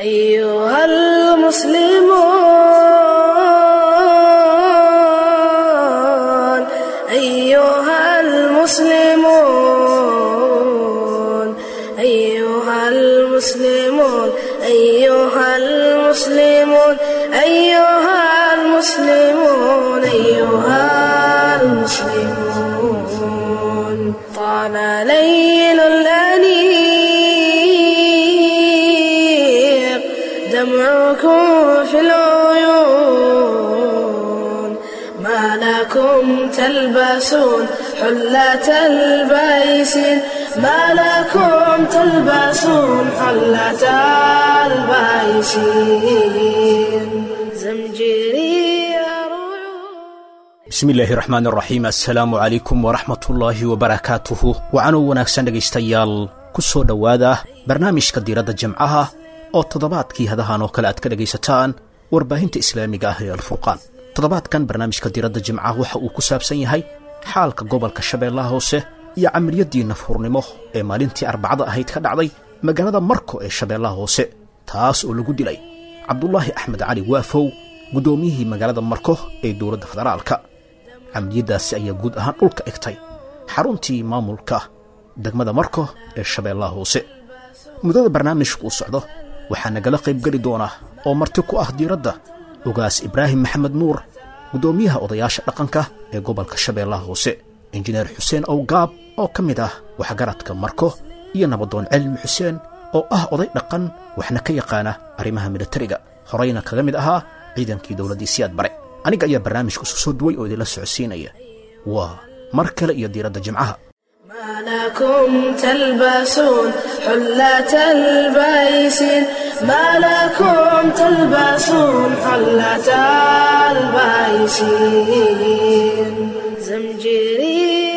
أيها المسلمون أيها المسلمون أيها المسلمون أيها المسلمون أيها المسلمون أيها المسلمون طال ليل الأنيق دمعكم في العيون ما لكم تلبسون حلة البيسين ما لكم تلبسون حلة البيسين زمجري bismi illaahi raxmaan raxiim assalaamu calaykum waraxmatullaahi wabarakaatuhu wacanuu wanaagsan dhegaystayaal ku soo dhowaada barnaamijka diiradda jimcaha oo toddobaadkii hadahan oo kale aad ka dhegaysataan warbaahinta islaamiga ah ee alfurqaan toddobaadkan barnaamijka diiradda jimcaha waxa uu ku saabsan yahay xaalka gobolka shabeellaha hoose iyo camaliyadii nafhurnimo ee maalintii arbacada ahayd ka dhacday magaalada marko ee shabeellaha hoose taas oo lagu dilay cabdulaahi axmed cali waafow guddoomiyihii magaalada marko ee dowladda federaalka camaliyaddaasi ayaa guud ahaan dhulka egtay xaruntii maamulka degmada marko ee shabeellaha hoose muddada barnaamijku uu socdo waxaa nagala qaybgeli doona oo marti ku ah diiradda ogaas ibraahim maxamed nuur guddoomiyaha odayaasha dhaqanka ee gobolka shabeellaha hoose injineer xuseen owgaab oo ka mid ah waxgaradka marko iyo nabadoon cilmi xuseen oo ah oday dhaqan waxna ka yaqaana arrimaha militariga horeyna kaga mid ahaa ciidankii dowladdii siyaad bare aniga ayaa barnaamijka isu soo duway oo idinla socodsiinaya waa mar kale iyo diiradda jimcaha ما لكم تلبسون حلة البيسين ما لكم تلبسون حلة البيسين زمجري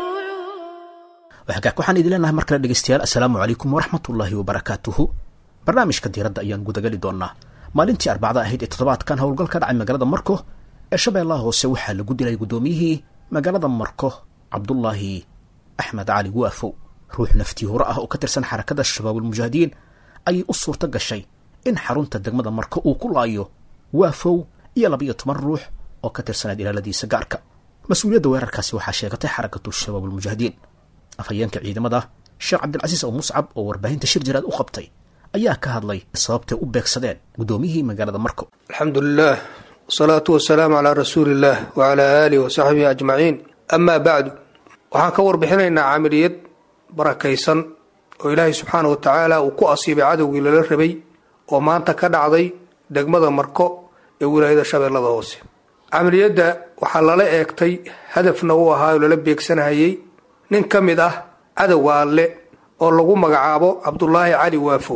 waxagaag waxaan idin leenahay mar kale dhegaystayaal assalaamu calaykum waraxmatullaahi wabarakaatuhu barnaamijka diiradda ayaan gudagali doonnaa maalintii arbacda ahayd ee toddobaadkan howlgal ka dhacay magaalada marko ee shabeellaha hoose waxaa lagu dilay guddoomiyihii magaalada marko cabdulaahi axmed cali waafow ruux naftii hore ah oo ka tirsan xarakada shabaabulmujaahidiin ayay u suurto gashay in xarunta degmada marko uu ku laayo waafow iyo labiyo toban ruux oo ka tirsanayd ilaaladiisa gaarka mas-uuliyadda weerarkaasi waxaa sheegatay xarakatu shabaabulmujaahidiin afhayeenka ciidamada sheekh cabdilcasiis oo muscab oo warbaahinta shir jiraad u qabtay ayaa ka hadlay sababtay u beegsadeen guddoomiyihii magaalada marko alxamdu lilah wasalaatu wasalaamu calaa rasuuli illah wacalaa aalihi wasaxbihi ajmaciin amaa bacdu waxaan ka warbixinaynaa camaliyad barakaysan oo ilaahay subxaana wa tacaala uu ku asiibay cadowgii lala rabay oo maanta ka dhacday degmada marko ee wilaayada shabeellada hoose camaliyadda waxaa lala eegtay hadafna uu ahaa oo lala beegsanahayey nin ka mid ah cadowga alle oo lagu magacaabo cabdulaahi cali waafow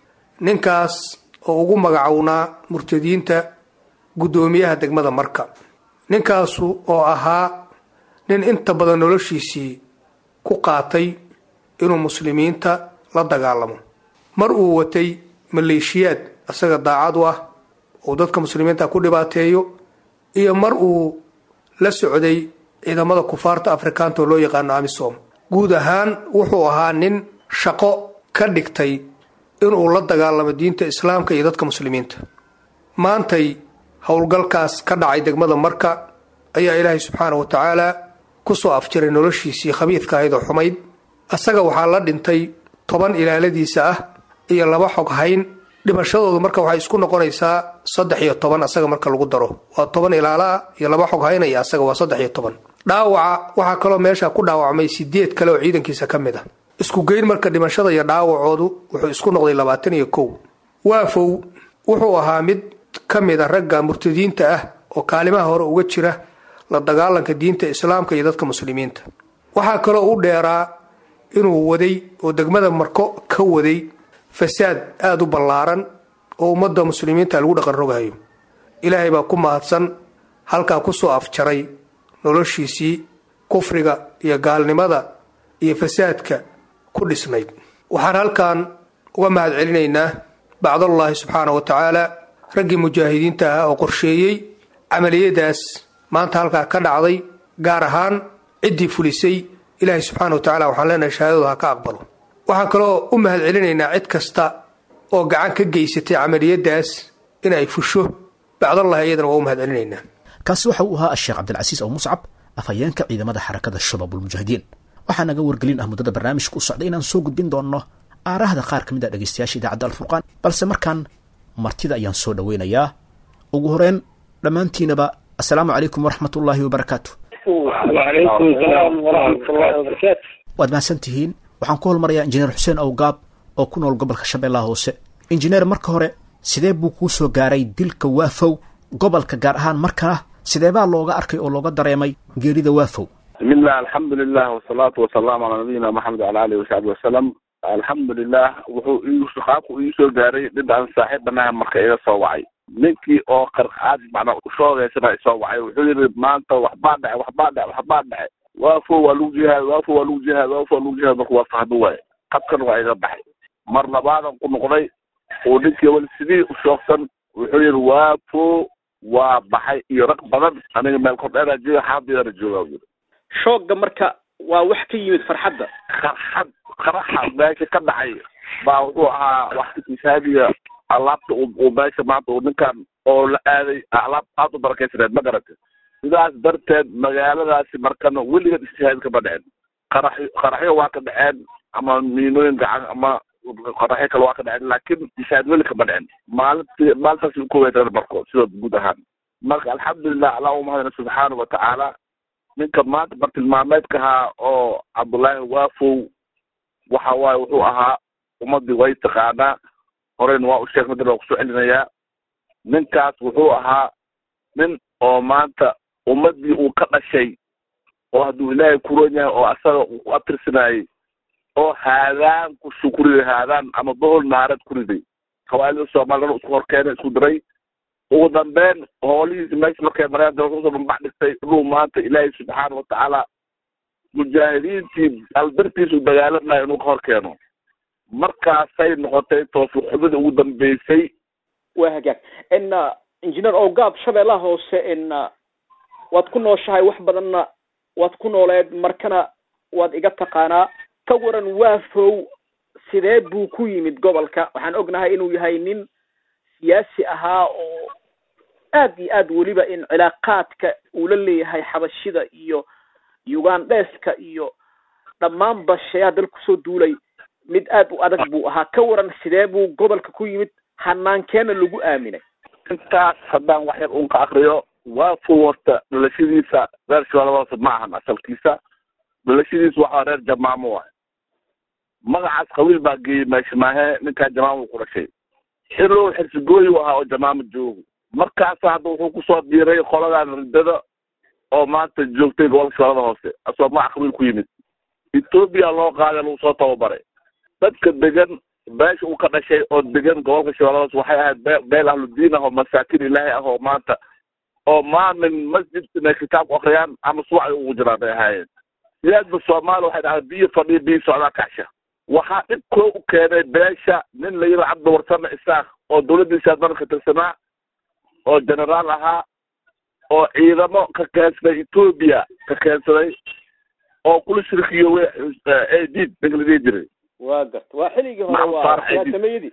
ninkaas oo ugu magacownaa murtadiinta guddoomiyaha degmada marka ninkaasu oo ahaa nin inta badan noloshiisii ku qaatay inuu muslimiinta la dagaalamo mar uu watay maleeshiyaad isaga daacad u ah uu dadka muslimiinta ku dhibaateeyo iyo mar uu la socday ciidamada kufaarta afrikaanta oo loo yaqaano amisom guud ahaan wuxuu ahaa nin shaqo ka dhigtay inuu la dagaalamo diinta islaamka iyo dadka muslimiinta maantay howlgalkaas ka dhacay degmada marka ayaa ilaahay subxaana wa tacaala kusoo afjiray noloshiisii khabiidka ahayd oo xumayd isaga waxaa la dhintay toban ilaaladiisa ah iyo laba xog hayn dhimashadoodu marka waxay isku noqonaysaa saddex iyo toban asaga marka lagu daro waa toban ilaalaa iyo laba xog haynaya asaga waa saddex iyo toban dhaawaca waxaa kaloo meesha ku dhaawacmay sideed kale oo ciidankiisa ka mid ah isku geyn marka dhimashada iyo dhaawacoodu wuxuu isku noqday labaatan iyo kow waafow wuxuu ahaa mid ka mid a ragga murtadiinta ah oo kaalimaha hore uga jira la dagaalanka diinta islaamka iyo dadka muslimiinta waxaa kaloo u dheeraa inuu waday oo degmada marko ka waday fasaad aada u ballaaran oo ummadda muslimiinta lagu dhaqan rogayo ilaahay baa ku mahadsan halkaa kusoo afjaray noloshiisii kufriga iyo gaalnimada iyo fasaadka ku dhisnayd waxaan halkan uga mahad celinaynaa bacdallahi subxaana wa tacaala raggii mujaahidiinta ah oo qorsheeyey camaliyadaas maanta halkaa ka dhacday gaar ahaan ciddii fulisay ilaahay subxaana wa tacala waxaan leenahay shahaadadu ha ka aqbalo waxaan kaloo u mahad celinaynaa cid kasta oo gacan ka geysatay camaliyadaas in ay fusho bacdallahi iyadana waa u mahad celinaynaa kaasi waxa uu ahaa asheekh cabdilcasiis aw muscab afhayeenka ciidamada xarakada shabaabulmujaahidiin waxaa naga wargelin ah muddada barnaamijka u socday inaan soo gudbin doonno aarahda qaar ka mid a dhegaystayaasha idaacadda alfurqaan balse markaan martida ayaan soo dhoweynayaa ugu horeen dhammaantiinaba assalaamu calaykum waraxmat ullaahi wabarakaatu وعليكم السلام ورحمة الله وبركاته waad mahadsan tihiin waxaan ku holmarayaa injineer xuseen awgaab oo ku nool gobolka shabeellaha hoose injineer marka hore sidee buu kuu soo gaaray dilka waafow gobolka gaar ahaan markana sidee baa looga arkay oo looga dareemay geerida waafow بسم الله الحمد لله والصلاة والسلام على نبينا محمد وعلى آله وصحبه وسلم الحمد لله wuxuu ii qaabku ii soo gaaray dad aan saaxiibanaha marka iga soo wacay ninkii oo qarqaad macnaa ushoogaysanaa isoo wacay wuxuu yidhi maanta waxbaa dhacay waxbaa dhacay waxbaa dhacay waafo waa lagu jihaad waafo waa lagu jihaad waafo waa lagu jihaad marka waa fahmi waaye qabkan waa iga baxay mar labaadan ku noqday uu ninkii weli sidii u shoogsan wuxuu yidhi waafo waa baxay iyo rag badan aniga meel kordheeraa jooga xaafidana jooga yidhi shoogga marka waa wax ka yimid farxadda qarxad qaraxa meesha ka dhacay baa wuxuu ahaa waxtisaadiga alaabta uu meesha maanta uu ninkan oo la aaday alaab aad u barakaysaneed ma garata sidaas darteed magaaladaasi markana weligeed ijtihaad kama dhicin qaraxyo qaraxyo waa ka dhaceen ama miinooyin gacan ama qaraxyo kale waa ka dhaceen laakiin ijtihaad weli kama dhicin maalintii maalintaasi u kuweysan marko sidoo guud ahaan marka alxamdulilah allah u mahadina subxaanahu watacaala ninka maanta bartilmaameedka ahaa oo cabdullaahi waafow waxa waaye wuxuu ahaa ummadii way taqaanaa horeyna waa u sheeg madana waa kusoo celinayaa ninkaas wuxuu ahaa nin oo maanta ummadii uu ka dhashay oo hadduu ilaahay kuron yahay oo asaga uu ku abtirsanayey oo haadaan ku shukriday haadaan ama bohol naarad ku riday hawaalida soomaaliyana isku horkeenay isku diray ugu dambeyn hoolihiisi meesha markay mareen dee wuxuu dhambax dhigtay inuu maanta ilaahay subxaana watacaala mujaahidiintii albirtiisu dagaalamaya inuu ka hor keeno markaasay noqotay toofiq xubida ugu dambeysay waa hagaag n engineer ogaab shabeellaha hoose n waad ku nooshahay wax badanna waad ku nooleed markana waad iga taqaanaa ka waran waafow sidee buu ku yimid gobolka waxaan ognahay inuu yahay nin siyaasi ahaa oo aad iyo aad weliba in cilaaqaadka uu la leeyahay xabashida iyo ugandheska iyo dhammaanba sheeyaa dal kusoo duulay mid aad u adag buu ahaa ka waran sidee buu gobolka ku yimid hanaankeena lagu aaminay intaas haddaan wax yar uun ka akriyo waafow horta dhalashadiisa reer shabeellada hoose ma ahan asalkiisa dhalashadiisa waxaa reer jamaamo waay magacaas qabiil baa geeyey meesha maahe ninkaa jamaamo ku dhashay xirow xirsigooyi u ahaa oo jamaamo joogo markaasa hadda wuxuu kusoo biiray qoladan ridada oo maanta joogtay gobolka shabeellada hoose asoo magac qabiil ku yimid etoobiya loo qaaday lagu soo tababaray dadka degan beesha uu ka dhashay oo degan gobolka shabeellada hoose waxay ahayd be beel ahludiin ah oo masaakin ilaahay ah oo maanta oo maalin masjid inay kitaabku akriyaan ama suwacay ugu jiraan bay ahaayeen siyaadba soomaali waxay dhahay biyo fadhiya biyo socdaa kacsha waxaa dhib koo u keenay beesha nin la yidhi cabdi warsame isaaq oo dawladdiisa dalka tirsanaa oo generaal ahaa oo ciidamo ka keensaday etoobiya ka keensaday oo kula shirkiyowe adid ninka la dhihi jiray waa garta waa xilligii hore Maxamed waa Faarax Ciidi. siyaasameeyadii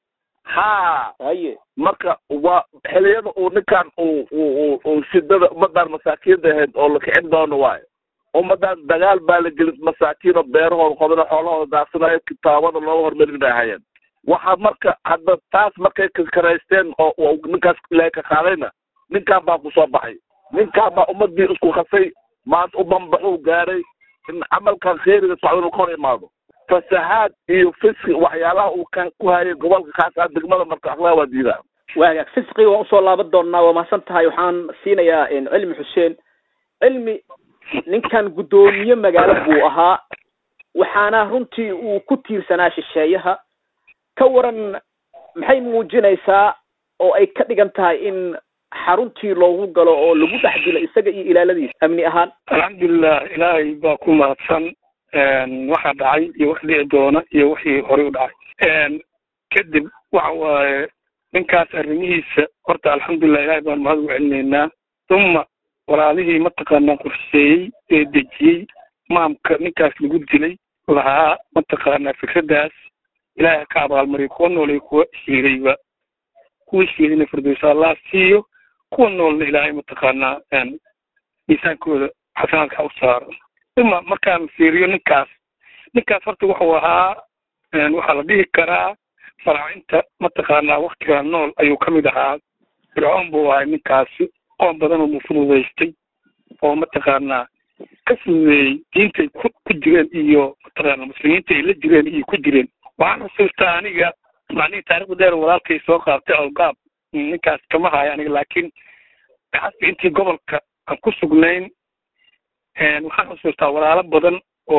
ha haye marka waa xiliyada uu ninkan uu uu uu shidada ummadan masaakiinta ahayd oo la kicin doono waayo ummadan dagaal baa la gelin masaakiin oo beerahooda qodana xoolahooda daaqsanayo kitaabada looga hormarin bay ahaayeen waxa marka hadda taas markay kakaraysteen oo oo ninkaas ilaahay ka qaadayna ninkan baa kusoo baxay ninkan baa ummadii isku khasay maanta u bambaxuu gaaray in camalkan khayriga socda inuu ka hor imaado fasahaad iyo fiski waxyaalaha uu ka ku hayay gobolka kaas ah degmada marka akhlaaq waa diidaa waa hagaag fisqiga waan usoo laaban doonaa waa mahadsan tahay waxaan siinayaa cilmi xuseen cilmi ninkan guddoomiye magaalo buu ahaa waxaana runtii uu ku tiirsanaa shisheeyaha ka waran maxay muujinaysaa oo ay ka dhigan tahay in xaruntii loogu galo oo lagu dhex dilo isaga iyo ilaaladiisa amni ahaan alxamdulilah ilaahay baa ku mahadsan waxaa dhacay iyo wax dhici doona iyo wixii horey u dhacay kadib waxa waaye ninkaas arrimihiisa horta alxamdulilah ilaahay baan mahad ugu celinaynaa uma walaalihii mataqaanaa qorsheeyey ee dejiyey maamka ninkaas lagu dilay lahaa mataqaanaa fikraddaas ilaahay ka abaalmariyo kuwa nool iyo kuwa shiidayba kuwa shiidayna firdowsa allah siiyo kuwa noolna ilaahay mataqaanaa miisaankooda xasanaadka u saaro ima markaan fiiriyo ninkaas ninkaas horta wuxuu ahaa waxaa la dhihi karaa faraacinta mataqaanaa waktigaa nool ayuu ka mid ahaa fircoon buu ahay ninkaasi qoon badan oo fududaystay oo mataqaanaa ka fududeeyey diintay ku ku jireen iyo mataqaana muslimiinta ay la jireen iyo ku jireen waxaan xusuustaa aniga macnihii taarikhda dheer walaalkay soo qaabtay algaab ninkaas kama hayo aniga laakiin xasbi intii gobolka aan ku sugnayn waxaan xusuustaa walaalo badan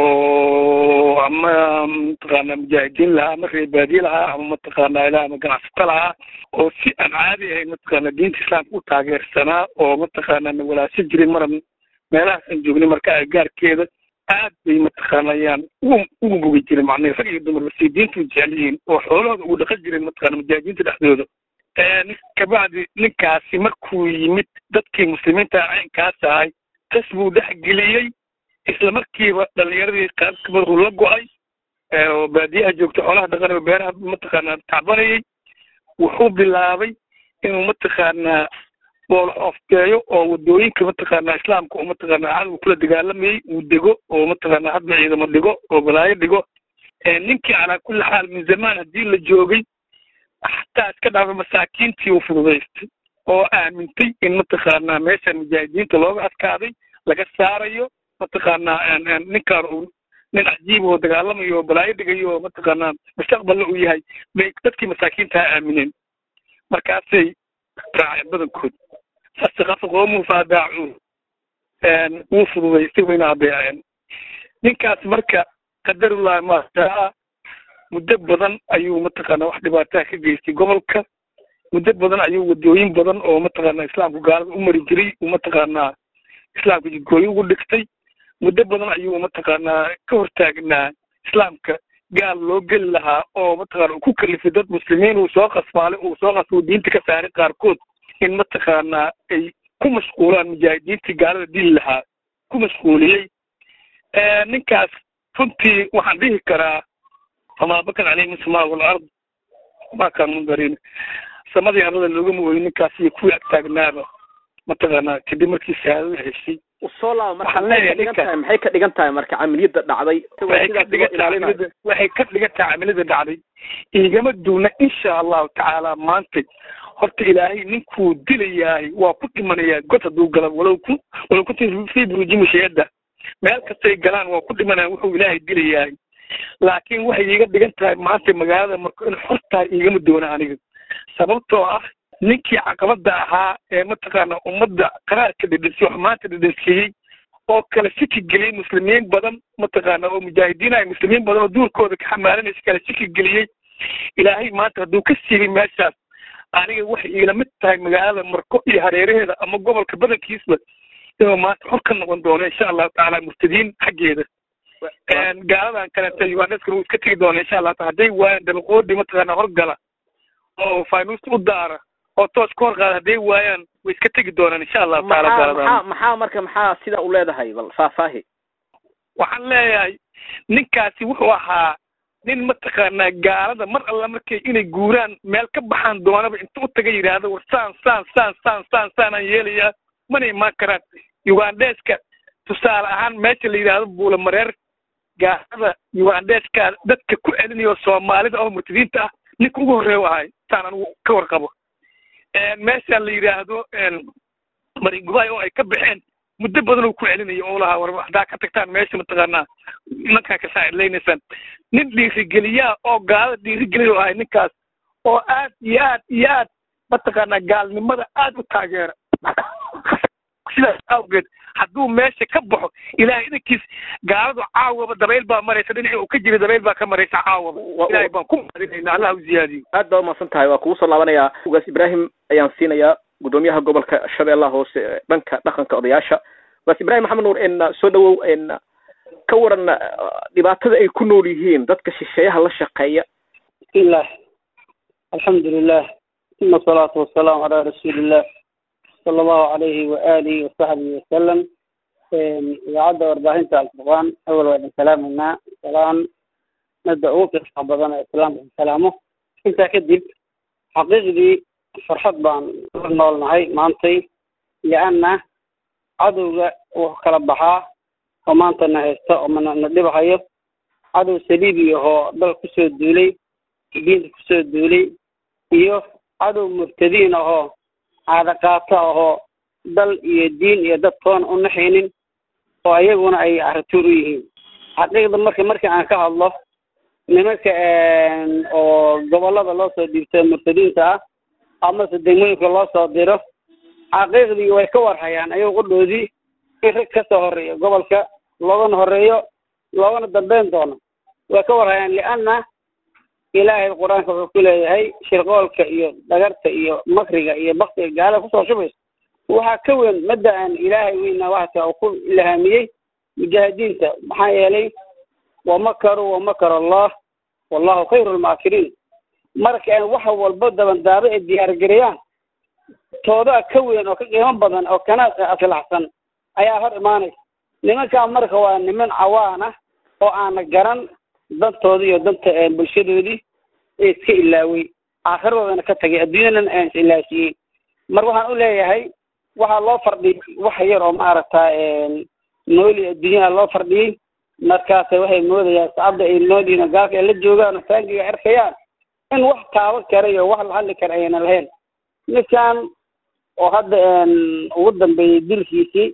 oo ama mataqaana mujaahidiin lahaa ama reebaadiye lahaa ama mataqaana ilaa ama ganacsato lahaa oo si aan caadi ahayn mataqaana diinta islaamka u taageersanaa oo mataqaana na walaasho jirin maran meelahaasaan joognay marka agagaarkeeda aad bay mataqaanayaan ugu ugu bogi jiren macnaha rag iyo dumarba si diinta u jecel yihiin oo xoolahooda ugu dhaqan jireen mataqaana mujaahidiinta dhexdooda kabacdi ninkaasi markuu yimid dadkii muslimiinta caynkaas ahay tas buu dhexgeliyey isla markiiba dhalinyaradii qaab kamiduu la go-ay oo baadiyaha joogta xoolaha dhaqanayo beeraha mataqaanaa tacbanayay wuxuu bilaabay inuu mataqaanaa boolxoofteeyo oo wadooyinka mataqaanaa islaamka oo mataqaanaa cadowga kula dagaalamayay uu dego oo mataqaanaa hadba ciidamo dhigo oo balaayo dhigo ninkii calaa kulli xaal min zamaan haddii la joogay xataa iska dhaafay masaakiintii uu fududaystay oo aamintay in mataqaanaa meeshan mujaahidiinta looga adkaaday laga saarayo mataqaanaa ninkaan uu nin cajiib oo dagaalamayo oo balaayo dhigayo oo mataqaanaa mustaqbalna uu yahay bay dadkii masaakiintaa aamineen markaasay raaceen badankood fasakafa qoomuhu faadaacuun wuu fududaystay wayna adeeceen ninkaas marka qadarullahi maashaa muddo badan ayuu mataqaanaa wax dhibaataha ka geystay gobolka muddo badan ayuu wadooyin badan oo mataqaanaa islaamku gaalada u mari jiray uu mataqaanaa islaamka jidgooyo ugu dhigtay muddo badan ayuu mataqaanaa ka hortaagnaa islaamka gaal loo geli lahaa oo mataqaana uu ku kalifay dad muslimiin uu soo qasmaalay uu soo qasbo diinta ka saaray qaarkood in mataqaanaa ay ku mashquulaan mujaahidiintii gaalada dili lahaa ku mashquuliyey ninkaas runtii waxaan dhihi karaa famaa bakan caleyhi min samaa walard ma kaan mundarin samadii arlada loogama ooyin ninkaas iyo kuwii agtaagnaaba mataqaanaa kadib markii shahaadada heshay usoo laaba marka Waxaan maxay ka leeyahay dhigan ninka- tahay maxay ka dhigan tahay marka camaliyada dhacday waxay ka dhigan tahay camilada waxay ka dhigan tahay camilada dhacday igama duuna insha allahu tacaala maanta horta ilaahay ninkuu dilayahay waa ku dhimanayaa god hadduu gala walow ku walow kunti fii buruujimi shayada meel kastay galaan waa ku dhimanaya wuxuu ilaahay dilayahay laakiin waxay iiga dhigan tahay maanta magaalada marka in xor tahay igama doona aniga sababtoo ah ninkii caqabada ahaa ee mataqaana ummadda qaraarka dhidhisay wax maanta dhidhinsiiyey oo kale siki geliyey muslimiin badan mataqaana oo mujaahidiin ay muslimiin badan oo duurkooda ka xamaalanaysa kale siki geliyey ilaahay maanta hadduu ka siibay meeshaas aniga waxay igala mid tahay magaalada marko iyo hareeraheeda ama gobolka badankiisba inuu maanta xor ka noqon doono insha allahu tacaala murtadiin xaggeeda gaaladan kalenta ugandeskana wuu iska tegi doona insha allah taala hadday waayaan dabaqoodi mataqaana horgala oo faynuusta u daara oo toos ka hor qaada hadday waayaan way iska tegi doonaan insha allahu taala maxaa gaaladan maxaa maxaa marka maxaa sida u leedahay bal faahfaahi waxaan leeyahay ninkaasi wuxuu ahaa nin mataqaanaa gaalada mar alla markay inay guuraan meel ka baxaan doonaba inta u taga yidhaahdo war saan saan saan saan saan saanaan yeelayaa mana imaan karaan ugandeska tusaale ahaan meesha la yidhaahdo buula mareer gaalada ugandeska dadka ku celinayo soomaalida oo murtadiinta ah ninka ugu horreeya ahay saan anigu ka warqabo meesha la yidhaahdo maringubay oo ay ka baxeen muddo badan uu ku celinayo oo lahaa war haddaa ka tagtaan meesha mataqaanaa nimankaa ka saacidlaynaysaan nin dhiirigeliyaa oo gaalada dhiirigeliya ahay ninkaas oo aad iyo aad iyo aad mataqaanaa gaalnimada aad u taageera sidaas awgeed hadduu meesha ka baxo ilaahay idinkiis gaaladu caawaba dabayl baa maraysa dhinacii uu ka jira dabayl baa ka maraysa caawaba Wa- ilaahay baan ku mahadinayna allah u ziyaadiyo aad baa umahadsan tahay waa kugu soo laabanayaa ugaas ibraahim ayaan siinayaa gudoomiyaha gobolka shabeellaha hoose ee dhanka dhaqanka odayaasha ugaas ibraahim maxamed nuur en soo dhawow en ka waran eh, dhibaatada ay ku nool yihiin dadka shisheeyaha la shaqeeya بسم الله الحمد لله ثم الصلاة والسلام على رسول الله صلى الله عليه وآله وصحبه وسلم إذاعة وarbaahinta alfurqaan awal waa idin salaamaynaa salaan midda ugu qiimaha badan ee islaamka salaamo intaa kadib xaqiiqdii farxad baan la noolnahay maantay lianna cadowga wuxuu kala baxaa oo maanta na haysta oo mana na dhibahayo cadow saliibi ahoo dal kusoo duulay diinta kusoo duulay iyo cadow mubtadiin ahoo caada qaato ahoo dal iyo diin iyo dad toona u naxaynin oo iyaguna ay carituur u yihiin xaqiiqda marka marka aan ka hadlo nimanka oo gobolada loo soo dhiibtay murtadiinta ah amase degmooyinka loo soo diro xaqiiqdii way ka warhayaan ayago qudhoodii in rag kasoo horeeyo gobolka loogana horeeyo loogana dambeyn doono way ka warhayaan lianna ilaahay qur-aanka wuxuu ku leeyahay shirqoolka iyo dhagarta iyo makriga iyo baktiga gaalada kusoo shubayso waxaa ka weyn madda aan ilaahay weyna waxaasa uu ku ilhaamiyey mujaahidiinta maxaa yeelay wamakaruu wamakar allah wallahu khayru lmaakiriin marka aan wax walba dabandaabo ay diyaargariyaan toodaa ka weyn oo ka qiimo badan oo kana aslaxsan ayaa hor imaanaysa nimankaa marka waa niman cawaan ah oo aana garan dantoodii iyo danta bulshadoodii ee iska ilaaway aakhiradoodan ka tagay adduunyadana aan is ilaasiyey marka waxaan u leeyahay waxaa loo fardhiyay wax yar oo maaragta nooli adduunyaha loo fardhiyey markaasa waxay moodayaan sacabda ay nooliin gaalka ay la joogaan oo taangiga arkayaan in wax taaban kara iyo wax la hadli kara ayna lahayn ninkan oo hadda ugu dambeeyey dilkiisii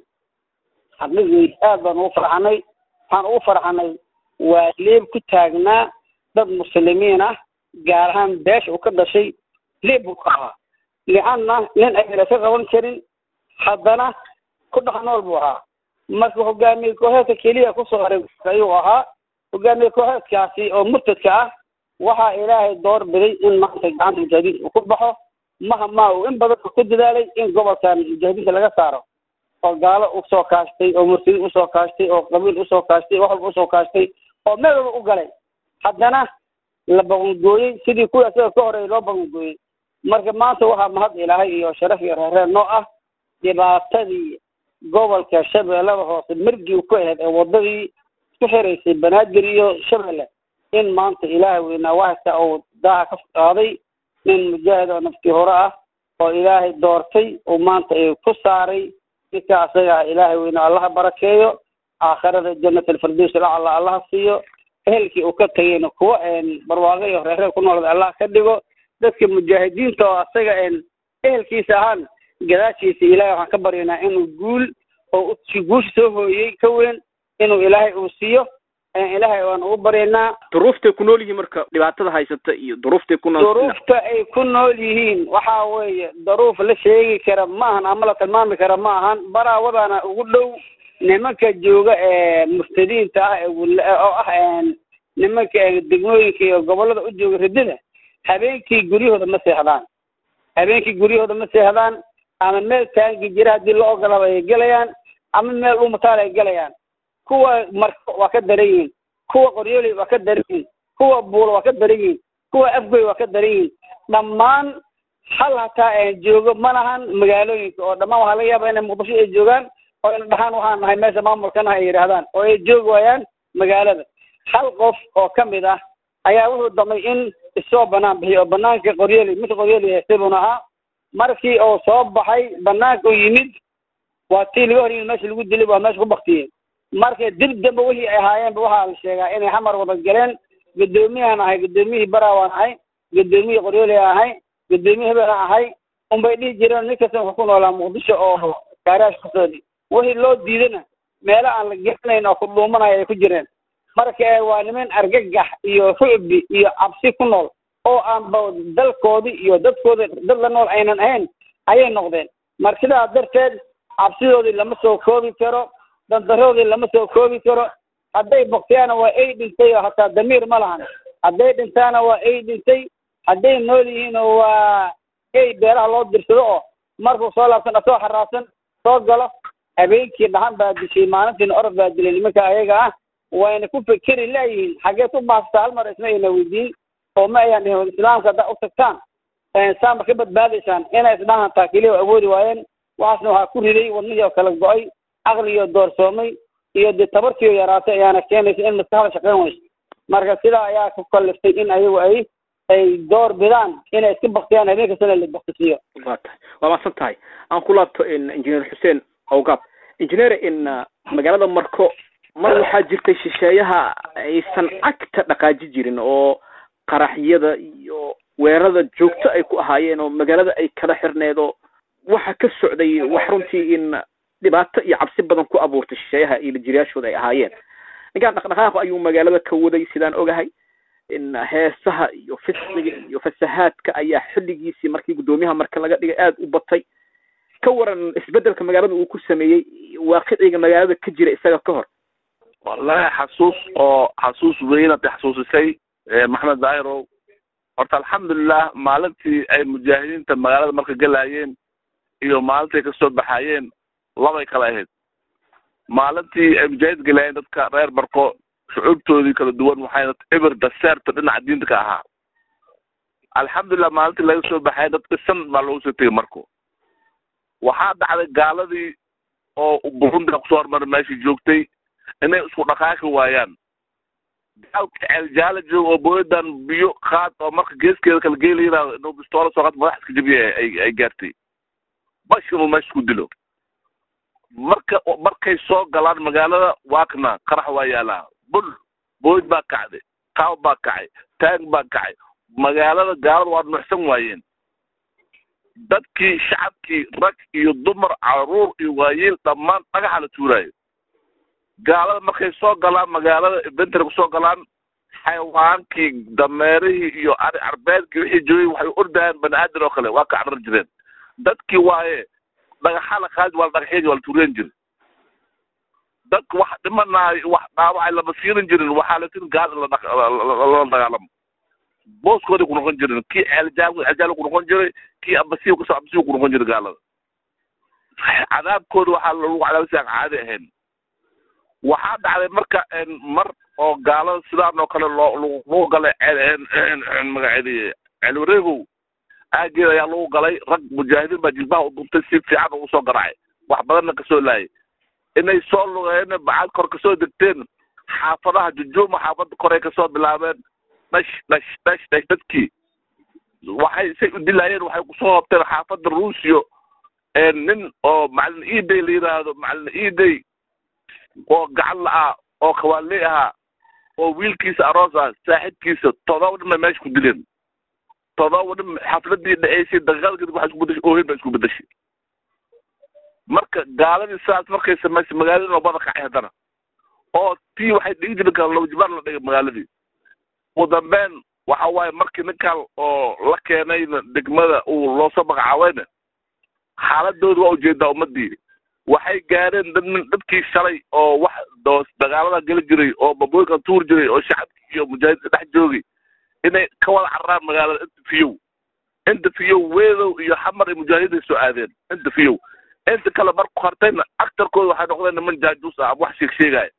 xaqiiqii aad baan ugu farxanay waxaan ugu farxanay waa leeb ku taagnaa dad muslimiin ah gaar ahaan beesha uu ka dhashay leeb buu ka ahaa lianna nin ayna ka qaban karin haddana ku dhex nool buu ahaa marka hogaamiye kooxeedka keliya kusoo haray ayuu ahaa hogaamiye kooxeedkaasi oo murtadka ah waxaa ilaahay door biday in maanta gacanta mujaahidiinta uu ku baxo maha maa uu in badan ku dadaalay in gobolkan mujaahidiinta laga saaro oo gaalo usoo kaashtay oo murtadiin usoo kaashtay oo qabiil usoo kaashtay wax walba usoo kaashtay oo meel walba u galay haddana la baqangooyey sidii kuwii asaga ka horeeyay loo baqangooyey marka maanta waxaa mahad ilaahay iyo sharaf iyo reerreer noo ah dhibaatadii gobolka shabeellada hoose margii ku ahayd ee wadadii isku xiraysay banaadir iyo shabeelle in maanta ilaahay weynaa waxasta uu daaha ka qaaday nin mujaahid oo naftii hore ah oo ilaahay doortay uu maanta ay ku saaray ninka asaga ah ilaahay weynaa allaha barakeeyo aakhirada jannat alfirdaws alacla allaha siiyo ehelkii uu ka tagayna kuwa barwaaqo iyo reerreer ku noolada allah ka dhigo dadka mujaahidiinta oo asaga ehelkiisa ahaan gadaashiisa ilaahay waxaan ka baryaynaa inuu guul oo guusha soo hooyey ka weyn inuu ilaahay uu siiyo ilaahay waan ugu baryaynaa duruuftay ku nool yihiin marka dhibaatada haysata iyo duruuftay ku nool duruufta ay ku nool yihiin waxa weeye daruuf la sheegi kara ma ahan ama la tilmaami kara ma ahan baraawadaana ugu dhow nimanka jooga ee murtadiinta ah oo ah nimanka degmooyinka iyo gobolada u jooga ridida habeenkii guryahooda ma seexdaan habeenkii guryahooda ma seexdaan ama meel taangi jira haddii la ogolaba ay gelayaan ama meel dhumataal ay gelayaan kuwa marko waa ka daran yihiin kuwa qoryooley waa ka daran yihiin kuwa buulo waa ka daran yihiin kuwa afgoy waa ka daran yihiin dhammaan hal hataa aan joogo ma lahan magaalooyinka oo dhammaan waxaa laga yaaba inay muqdisho ay joogaan oo ina dhahaan waxaan nahay meesha maamulkana ay yidhaahdaan oo ay joogi waayaan magaalada hal qof oo ka mid ah ayaa wuxuu damay in isoo banaan bixiyo oo banaanka qoryooley midka qoryooley haystay buuna ahaa markii uu soo baxay banaanka uu yimid waa tii laga hor yimid meesha lagu dilay waa meesha ku baktiyey marka dib dambe wixii ay ahaayeenba waxaa la sheegaa inay xamar wada galeen guddoomiyahan ahay guddoomiyihii barawaan ahay guddoomiyihii qoryooley ahay guddoomiye hebel aan ahay unbay dhihi jireen nin kasta wuxuu ku noolaa muqdisho oo gaaraash kusoodi wixii loo diidana meelo aan la garanayn oo ku dhuumanaya ay ku jireen marka waa niman argagax iyo rucbi iyo cabsi ku nool oo aanba dalkoodii iyo dadkooda dad la nool aynan ahayn ayay noqdeen marka sidaa darteed cabsidoodii lama soo koobi karo dandaroodii lama soo koobi karo hadday boktiyaana waa ay dhintay oo hataa damiir ma lahan hadday dhintaana waa ay dhintay hadday nool yihiinna waa ay beeraha loo dirsado oo markuu soo laabsan asoo xaraabsan soo galo habeenkii dhaxan baa dishay maalintiina orod baa dilay nimanka ayaga ah wayna ku fekeri laayihiin xageed u baastaa hal mar isma ayna weydiin oo ma ayaan dhihin islaamka haddaa u tagtaan saama ka badbaadaysaan inay isdhahan taa keliya awoodi waayeen waxaasna waxaa ku riday wadnihii oo kala go-ay caqligii oo doorsoomay iyo dee tabartii oo yaraatay ayaana keenaysa in maskaxda shaqayn weyso marka sidaa ayaa ku kaliftay in ayagu ay ay door bidaan inay iska baktiyaan habeen kastana la baktisiiyo waa tahay waa maasan tahay aan ku laabto engineer xuseen awgaab engineer in magaalada marko mar waxaa jirtay shisheeyaha aysan cagta dhaqaaji jirin oo qaraxyada iyo weerarada joogto ay ku ahaayeen oo magaalada ay kala xirneed oo waxa ka socday wax runtii in dhibaato iyo cabsi badan ku abuurtay shisheeyaha iyo lajiriyaashooda ay ahaayeen ninkaan dhaqdhaqaaq ayuu magaalada ka waday sidaan ogahay in heesaha iyo fisqiga iyo fasahaadka ayaa xilligiisii markii guddoomiyaha marka laga dhigay aada u batay ka waran isbedelka magaalada uu ku sameeyey waaqiciga magaalada ka jira isaga ka hor wallahi xasuus oo xasuus weyn ad xasuusisay maxamed dairow horta alxamdulilah maalintii ay mujaahidiinta magaalada marka gelaayeen iyo maalintii kasoo baxaayeen labay kala ahayd maalintii ay mujaahid gelaayeen dadka reer barko shucuubtoodii kala duwan waxayna eber daseerta dhinaca diinta ka ahaa alxamdulilah maalintii laga soo baxay dadka san baa loogu soo tegay marko waxaa dhacday gaaladii oo burundiga kusoo hormaray meeshii joogtay inay isku dhaqaaqi waayaan gaalka ceeljaala jooga oo booyadan biyo qaad oo marka geeskeeda kala geelayna inuu bistoola soo qaad madax iska jabiya ay ay gaartay bash inuu meesha ku dilo marka markay soo galaan magaalada waakna qarax waa yaalaa bul booyd baa kacday qaaw baa kacay taag baa kacay magaalada gaalada waa nuuxsan waayeen dadkii shacabkii rag iyo dumar caruur iyo waayeel dhammaan dhagaxa la tuuraayo gaalada markay soo galaan magaalada inventory kusoo galaan xayawaankii dameerihii iyo ari carbeedkii wixii joogay waxay ordayaan bani aadan oo kale waa ka carar jireen dadkii waaye dhagaxa la qaadi waa la dhagaxyadii waa la tuureen jiri dadka wax dhimanaayo wax dhaawacay lama fiirin jirin waxaa la tirin gaal in lala dagaalamo booskooday ku noqon jirin kii ceeljaal ceeljaal ku noqon jiray kii ambasiyo kasoo ambasiyo ku noqon jiray gaalada cadaabkooda waxaa lagu cadaabay si aan caadi ahayn waxaa dhacday marka mar oo gaalada sidaan oo kale loo lagu galay magaceedi ceelwareegow aageed ayaa lagu galay rag mujaahidiin baa jilbaha u duntay si fiican ugu soo garaacay wax badanna kasoo laayay inay soo lugeen bacad kor kasoo degteen xaafadaha jujuuma xaafada koray kasoo bilaabeen dhash dhash dhash dhash dadkii waxay say u dilaayeen waxay kusoo hobteen xaafada ruusiyo nin oo macalin eday la yidhaahdo macalin eday oo gacan la-ah oo kawaaley ahaa oo wiilkiisa aroos ah saaxibkiisa todoba dhin bay meesha ku dileen todoba dhin xafladii dhaceysay daqiiqada kadib waxay isku bedeshay oohin bay isku bedeshay marka gaaladii sidaas markay samaysay magaaladii oo bada kacay haddana oo tii waxay dhigi jirin kala lawjibaar la dhigay magaaladii ugu dambeyn waxa waaye markii ninkan oo la keenayna degmada uu loosoo magacaaweyna xaaladooda waa ujeedaa ummadii waxay gaareen dad dadkii shalay oo wax doos dagaalada geli jiray oo babooyinka tuur jiray oo shacabkii iyo mujaahidka dhex joogay inay ka wada cararaan magaalada inta fiyow inta fiyow weedow iyo xamar iyo mujaahiday soo aadeen inta fiyow inta kale marku hartayna aktarkooda waxay noqdeen niman jaajuus ah wax sheeg sheegaya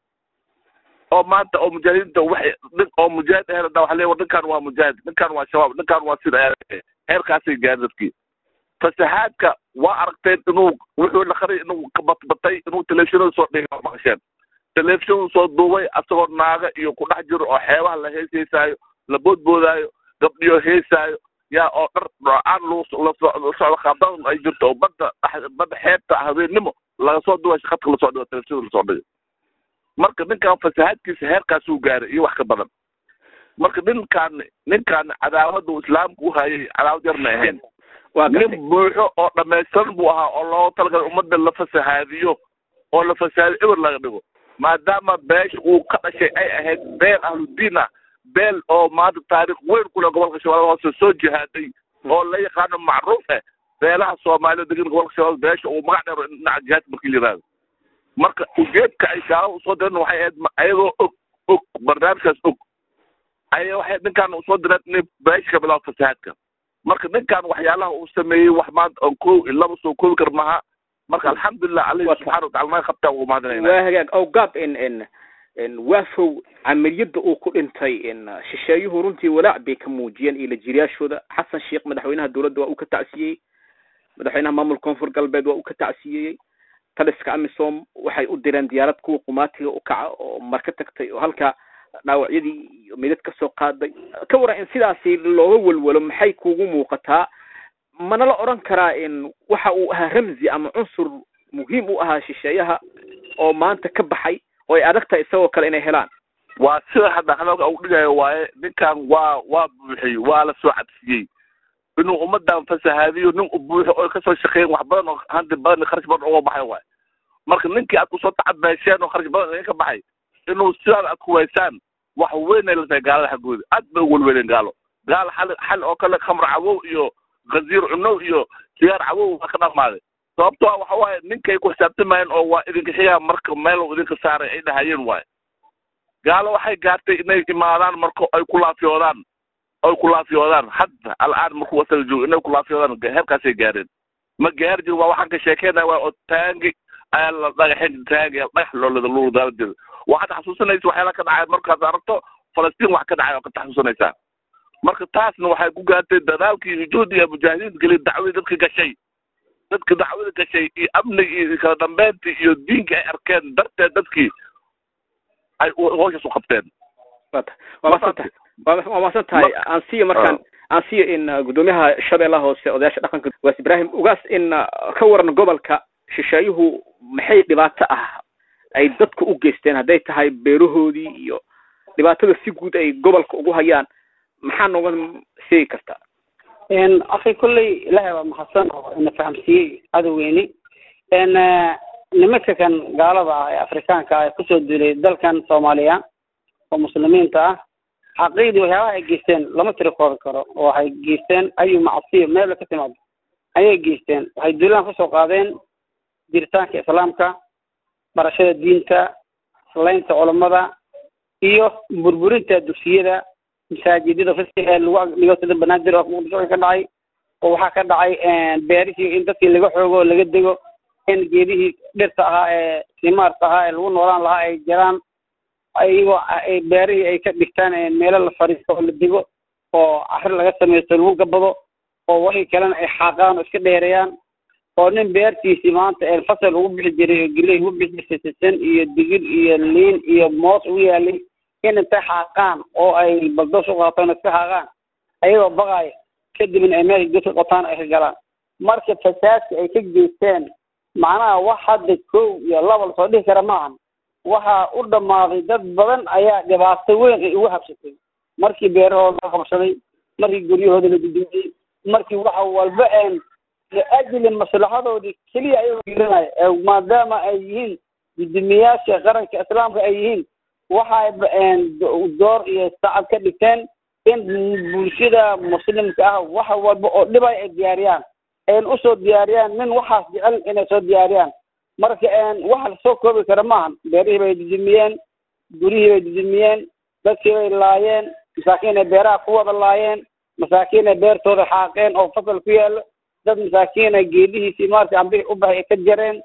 oo maanta oo mujaahidiinta waxay nin oo mujaahid ahayn hadaa waxa leeya war ninkan waa mujaahid ninkan waa shabaab ninkan waa sida heerkaasay gaari dadkii fasahaadka waa aragteen inuu wuxuu la qaray inuu ka batbatay inuu telefishinada soo dhigay maqasheen telefishinadu soo duubay asagoo naaga iyo ku dhex jiro oo xeebaha la hees heesaayo la boodboodaayo gabdhiyo heesaayo yaa oo dhar dhoocaan lagu socdo khaabdan ay jirto oo badda badda xeebta habeennimo laga soo duubay shaqadka lasoo dhigo telefishinada lasoo dhigay marka ninkan fasahaadkiisa heerkaasuu gaaray iyo wax ka badan marka ninkaan ninkaan cadaawada islaamka u hayay cadaawad yar may ahayn nin buuxo oo dhamaystiran buu ahaa oo loogu talagalay ummadda la fasahaadiyo oo la fasahaadiyo eber laga dhigo maadaama beesha uu ka dhashay ay ahayd beel ahludiin ah beel oo maanta taariikh weyn kule gobolka shabeellada hoose soo jihaaday oo la yaqaano macruuf ah beelaha soomaaliya degan gobolka shabeellada beesha uu magac dheero dhinaca jihaadka markii la yihahdo marka ujeedka ay gaalada usoo direen waxay ahayd ayagoo og og barnaamijkaas og ay waxay ninkaan usoo direen inay beesha ka bilaabo fasahaadka marka ninkan waxyaalaha uu sameeyey wax maanta on ko laba soo koobi kar maha marka alxamdulilah alihi subxana watacala naga qabtaan ugu mahadinayna waa hagaag ow gaab in in in waafow camaliyadda uu ku dhintay in shisheeyuhu runtii walaac bay ka muujiyeen iyo lajiriyaashooda xasan sheekh madaxweynaha dowladda waa uu ka tacsiyeyey madaxweynaha maamulka koonfur galbeed waa uu ka tacsiyeeyey taliska amisom waxay u direen diyaarad kuwa qumaatiga u kaca oo marka tagtay oo halkaa dhaawacyadii iyo midad ka soo qaaday ka waran in sidaasi looga welwelo maxay kugu muuqataa mana la odhan karaa in waxa uu ahaa ramzi ama cunsur muhiim u ahaa shisheeyaha oo maanta ka baxay oo ay adag tahay isagoo kale inay helaan waa sida hadda hadalka uu dhigayo waaye ninkan waa waa buuxiyey waa la soo cadfiyey inuu ummadan fasahaadiyo nin u buuxo oo kasoo shaqeeyen wax badan oo hanti badan kharash badan uga baxay waaye marka ninkii aad kusoo tacabeesheen oo kharash badan idinka baxay inuu sidaad aad kuwaysaan wax weynay la tahay gaalada xaggooda aad bay ugu welweleen gaalo gaal xal xal oo kale khamr cawow iyo gaziir cunow iyo sigaar cawow waa ka dhamaaday sababto a waxa waaye ninkay ku xisaabtamayeen oo waa idinka xigaa marka meel idinka saaray ay dhahayeen waaye gaalo waxay gaartay inay imaadaan marka ay ku laafiyoodaan ay ku laafiyoodaan hadda al'aan markuu wasaga joogo inay ku laafiyoodaan heerkaasay gaareen ma gaar jir waa waxaan ka sheekeynaya waa oo taangi ayaa la dhagaxin taangi dhagax loolada lugu daala jira waxaad xasuusanaysa waxyaala ka dhacay markaad aragto falastiin wax ka dhacay oo ka xasuusanaysaa marka taasna waxay ku gaartay dadaalkii iyo juhdiga mujaahidiinta geliya dacwadii dadka gashay dadka dacwada gashay iyo amniga iyo kala dambeyntii iyo diinka ay arkeen darteed dadkii ay howshaas u qabteen wata waa masantahay waa masan tahay aan siiyo markaan aan siiyo in guddoomiyaha shabeellaha hoose odayaasha dhaqanka waas ibraahim ugaas in ka waran gobolka shisheeyuhu maxay dhibaato ah ay dadku u geysteen hadday tahay beerahoodii iyo dhibaatada si guud ay gobolka ugu hayaan maxaa nooga sheegi kartaa akhi kolley ilaahay baa mahadsan oo ina fahamsiiyey cadowgeeni nimanka kan gaalada ah ee afrikaanka ah ee kusoo duulay dalkan soomaaliya oo muslimiinta ah xaqiiqdii waxyaabaha ay geysteen lama tiri koobi karo oo waxay geysteen ayu macsiyo meela ka timaado ayay geysteen waxay duulaan kusoo qaadeen jiritaanka islaamka barashada diinta islaynta culammada iyo burburinta dugsiyada masaajidada fasiga ee lagu dhigo sida banaadir oo muqdisho ka dhacay oo waxaa ka dhacay beerihii in dadkii laga xoogo oo laga dego in geedihii dhirta ahaa ee simaarta ahaa ee lagu noolaan lahaa ay jiraan iyagoo beerihii ay ka dhigtaan meelo la fadhiisto oo la dego oo cari laga samaysto lagu gabado oo wixii kalena ay xaaqaan oo iska dheereeyaan oo nin beertiisii maanta fasal ugu bixi jiray oo geley ugu bixi jirtay sisin iyo digir iyo liin iyo moos ugu yaalay in intay xaaqaan oo ay baldoos u qaataan oo iska xaaqaan ayagoo baqaaya kadibna ay meesha godka qotaan ay ka galaan marka fasaadka ay ka geysteen macnaha wax hadda kow iyo laba lasoo dhihi kara maahan waxaa u dhammaaday dad badan ayaa dhibaato weyn ay ugu habsatay markii beerahooda la qabsaday markii guryahooda la dudumiyey markii waxa walba een liajli maslaxadoodii keliya ayagoo gelinaya maadaama ay yihiin guddoomiyaasha qaranka islaamka ay yihiin waxay door iyo sacad ka dhigteen in bulshada muslimka ah wax walba oo dhibay ay diyaariyaan n usoo diyaariyaan nin waxaas jecel inay soo diyaariyaan marka waxa lasoo koobi kara maahan beerihii bay dudumiyeen gurihii bay dudumiyeen dadkii bay laayeen masaakiinay beeraha ku wada laayeen masaakiinay beertooda xaaqeen oo fasal ku yaalo dad masaakiina geedihiisii maarata ambihii u baxay ay ka jareen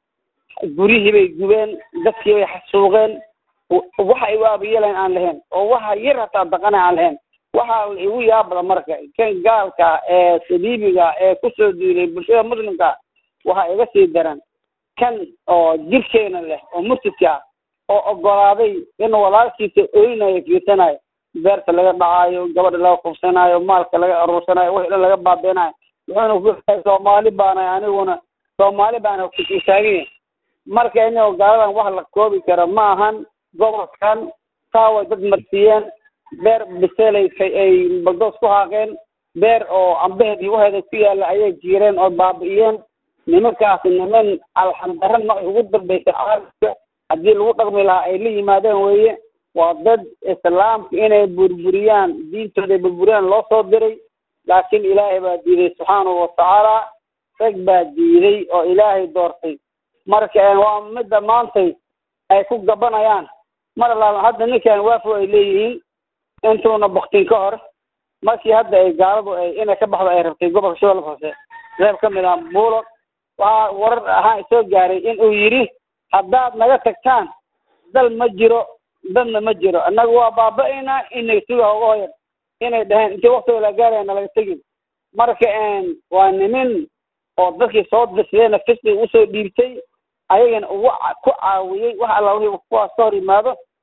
gurihii bay gubeen dadkii bay xasuuqeen waxa ay waabayeelayn aan lahayn oo waxa yar hataa daqana aan lahayn waxaa igu yaabada marka kan gaalka ee saliibiga ee kusoo duulay bulshada muslimka waxaa iga sii daran kan oo jirkeena leh oo murtidka oo ogolaaday in walaalkiisa oynayo fiirsanayo beerta laga dhacaayo gabadha laga kubsanayo maalka laga aruursanayo wixii dhan laga baabeenayo wuxuuna ku soomaali baana aniguna soomaali baana kutaagiya marka inagoo gaaladan wax la koobi karo ma ahan gobolkan saaway dad marsiiyeen beer biselay ay baldoos ku haaqeen beer oo ambaheed iyo waheeda ku yaalla ayay jiireen oo baabi'iyeen nimankaasi niman alxamdara noci ugu dambaysa caalamka haddii lagu dhaqmi lahaa ay la yimaadeen weeye waa dad islaamka inay burburiyaan diintooda ay burburiyaan loo soo diray laakiin ilaahay baa diiday subxaanahu watacaala rag baa diiday oo ilaahay doortay marka waa midda maantay ay ku gabanayaan mar alaala hadda ninkan waafo ay leeyihiin intuuna baktin ka hor markii hadda ay gaaladu ay inay ka baxdo ay rabtay gobolka shabeelle hoose reeb ka mid ah buulo waxaa warar ahaan soo gaaray in uu yidhi haddaad naga tagtaan dal ma jiro dadna ma jiro annaga waa baaba-aynaa inay suga uga hoyan inay dhaheen intii waktiga la gaaraya nalaga tegin marka waa nimin oo dadkii soo dirsadeenna fisqiga usoo dhiibtay ayagana ugu ku caawiyey wax alla wixii kuwaas ka hor yimaado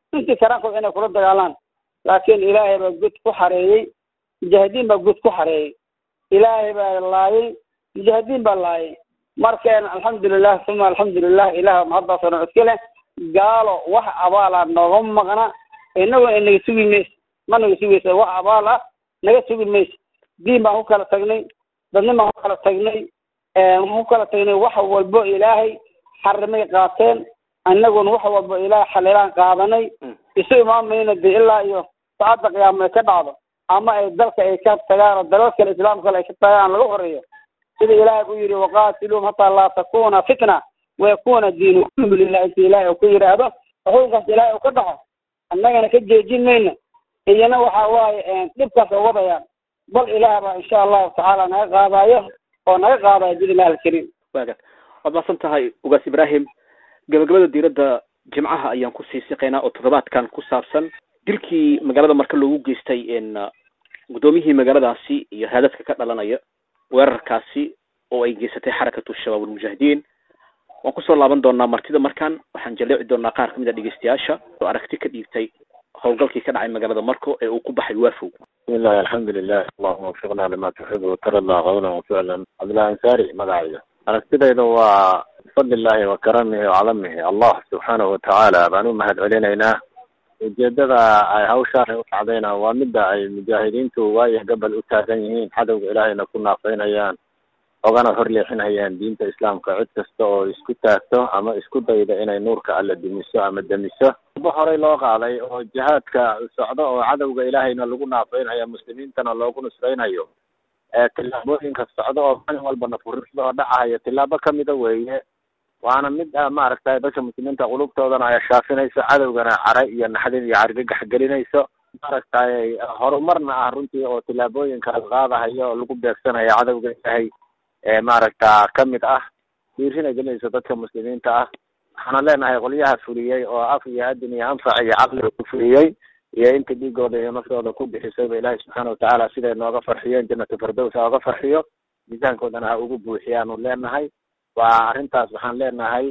intii karaankood inay kula dagaalaan laakiin ilaahay baa god ku xareeyey mujaahidiin baa god ku xareeyey ilaahay baa laayay mujaahidiin baa laayay markeen alxamdulilah uma alxamdulilah ilaah mahaddaasoo dhan iska leh gaalo wax abaala nooga maqna inaguna naga sugi mayso ma naga sugaysa wax abaal ah naga sugi mayso diin baan ku kala tagnay dadnin baan ku kala tagnay waxaan ku kala tagnay wax walbo ilaahay xarimay qaateen annaguna wax walbo ilaahay xalilaan qaadanay isu imaamayna de ilaa iyo saacadda qiyaama ay ka dhacdo ama ay dalka ay ka tagaan oo dalal kale islaam kale ay ka tagaan laga horeeyo sida ilaahay u yidhi waqaatiluum hataa laa takuna fitna wayakuna diinu kullu lilah inta ilaahay uu ku yidhaahdo xukunkaas ilaahay uu ka dhaco annagana ka jeejin mayno iyana waxa waaye dhibkaas oo wadayaan bal ilaah baa insha allahu tacaala naga qaadayo oo naga qaadayo biidnillahi alkariim waagan waad mahadsan tahay ugaas ibraahim gabagabada diiradda jimcaha ayaan kusii siqaynaa oo toddobaadkan ku saabsan dilkii magaalada marka loogu geystay guddoomiyihii magaaladaasi iyo haadadka ka dhalanaya weerarkaasi oo ay geysatay xarakatu shabaab almujaahidiin waan kusoo laaban doonaa martida markaan waxaan jaleeci doonaa qaar kamid a dhegeystayaasha oo aragti ka dhiibtay howlgalkii ka dhacay magaalada marko ee uu ku baxay waafow bismillahi alxamdulilah allahuma wafiqna lima tuxibu watarada qawlan waficlan cabdillahi ansaari magacayga aragtidayda waa bifadlillahi wa karamihi wacalamihi allah subxaanahu watacaala baan u mahad celinaynaa ujeedada ay hawshaan ay u dhacdayna waa midda ay mujaahidiintu waayo gabal u taagan yihiin cadowga ilaahayna ku naafaynayaan ogana horleexinayaan diinta islaamka cid kasta oo isku taagto ama isku dayda inay nuurka alla dumiso ama demiso ba horey loo qaaday oo jihaadka socdo oo cadowga ilaahayna lagu naafaynayo muslimiintana loogu nusraynayo tillaabooyinka socdo oo maalin walba nafurida oo dhacahayo tillaabo kamida weeye waana mid maaragtay dadka muslimiinta qulubtoodana ay shaafinayso cadowgana cara iyo naxdin iyo cargagax gelinayso maaragtay horumarna ah runtii oo tillaabooyinkaas qaadahayo oo lagu beegsanayo cadowga ilaahay ee maaragta kamid ah dhiirina gelinayso dadka muslimiinta ah waxaana leenahay qolyaha fuliyey oo af iyo adin iyo anfac iyo caqliga ku fuliyey iyo inta dhiigooda iyo naftooda ku bixisayba ilaahay subxaana watacaala siday nooga farxiyeen jannatu firdows ha oga farxiyo miisaankoodana ha ugu buuxiyaanu leenahay waa arrintaas waxaan leenahay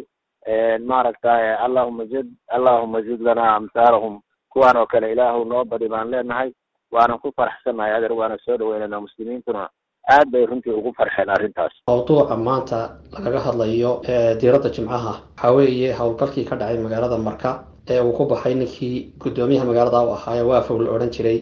maaragtay allahuma zid allahuma zid lana amhaalahum kuwaan oo kale ilaahu noo badi baan leenahay waanan ku faraxsanahay adeer waana soo dhaweynayna muslimiintuna aad bay runtii ugu farxeen arrintaas mawduuca maanta lagaga hadlayo diiradda jimcaha waxaa weeye howlgalkii ka dhacay magaalada marka ee uu ku baxay ninkii guddoomiyaha magaalada u ahaaye waafow la odhan jiray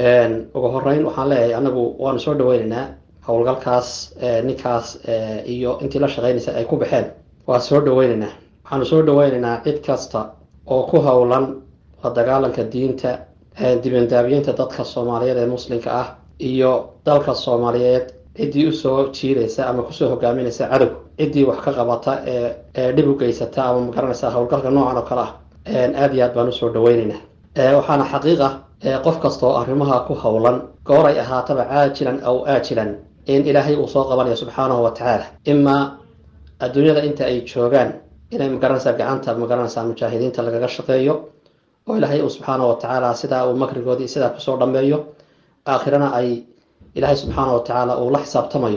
ugu horeyn waxaan leeyahay anagu waanu soo dhaweynaynaa howlgalkaas ninkaas iyo intii la shaqeynaysa ay ku baxeen waa soo dhaweynaynaa waxaanu soo dhaweynaynaa cid kasta oo ku howlan la dagaalanka diinta dibandaabiyeynta dadka soomaaliyeed ee muslimka ah iyo dalka soomaaliyeed ciddii usoo jiiraysa ama kusoo hogaaminaysa cadow ciddii wax ka qabata ee ee dhib u geysata ama magaranaysa howlgalka noocan oo kale ah aada iyo aad baan usoo dhaweynaynaa waxaana xaqiiqa qof kasta oo arrimaha ku howlan goor ay ahaataba caajilan aw aajilan in ilaahay uu soo qabanayo subxaanahu wa tacaala imaa adduunyada inta ay joogaan inay magaranaysaa gacanta magaranaysaa mujaahidiinta lagaga shaqeeyo oo ilaahay uu subxaanahu wa tacaala sidaa uu makrigoodii sidaa kusoo dhameeyo aakhirana ay ilaahay subxaanahu wa tacaala uu la xisaabtamayo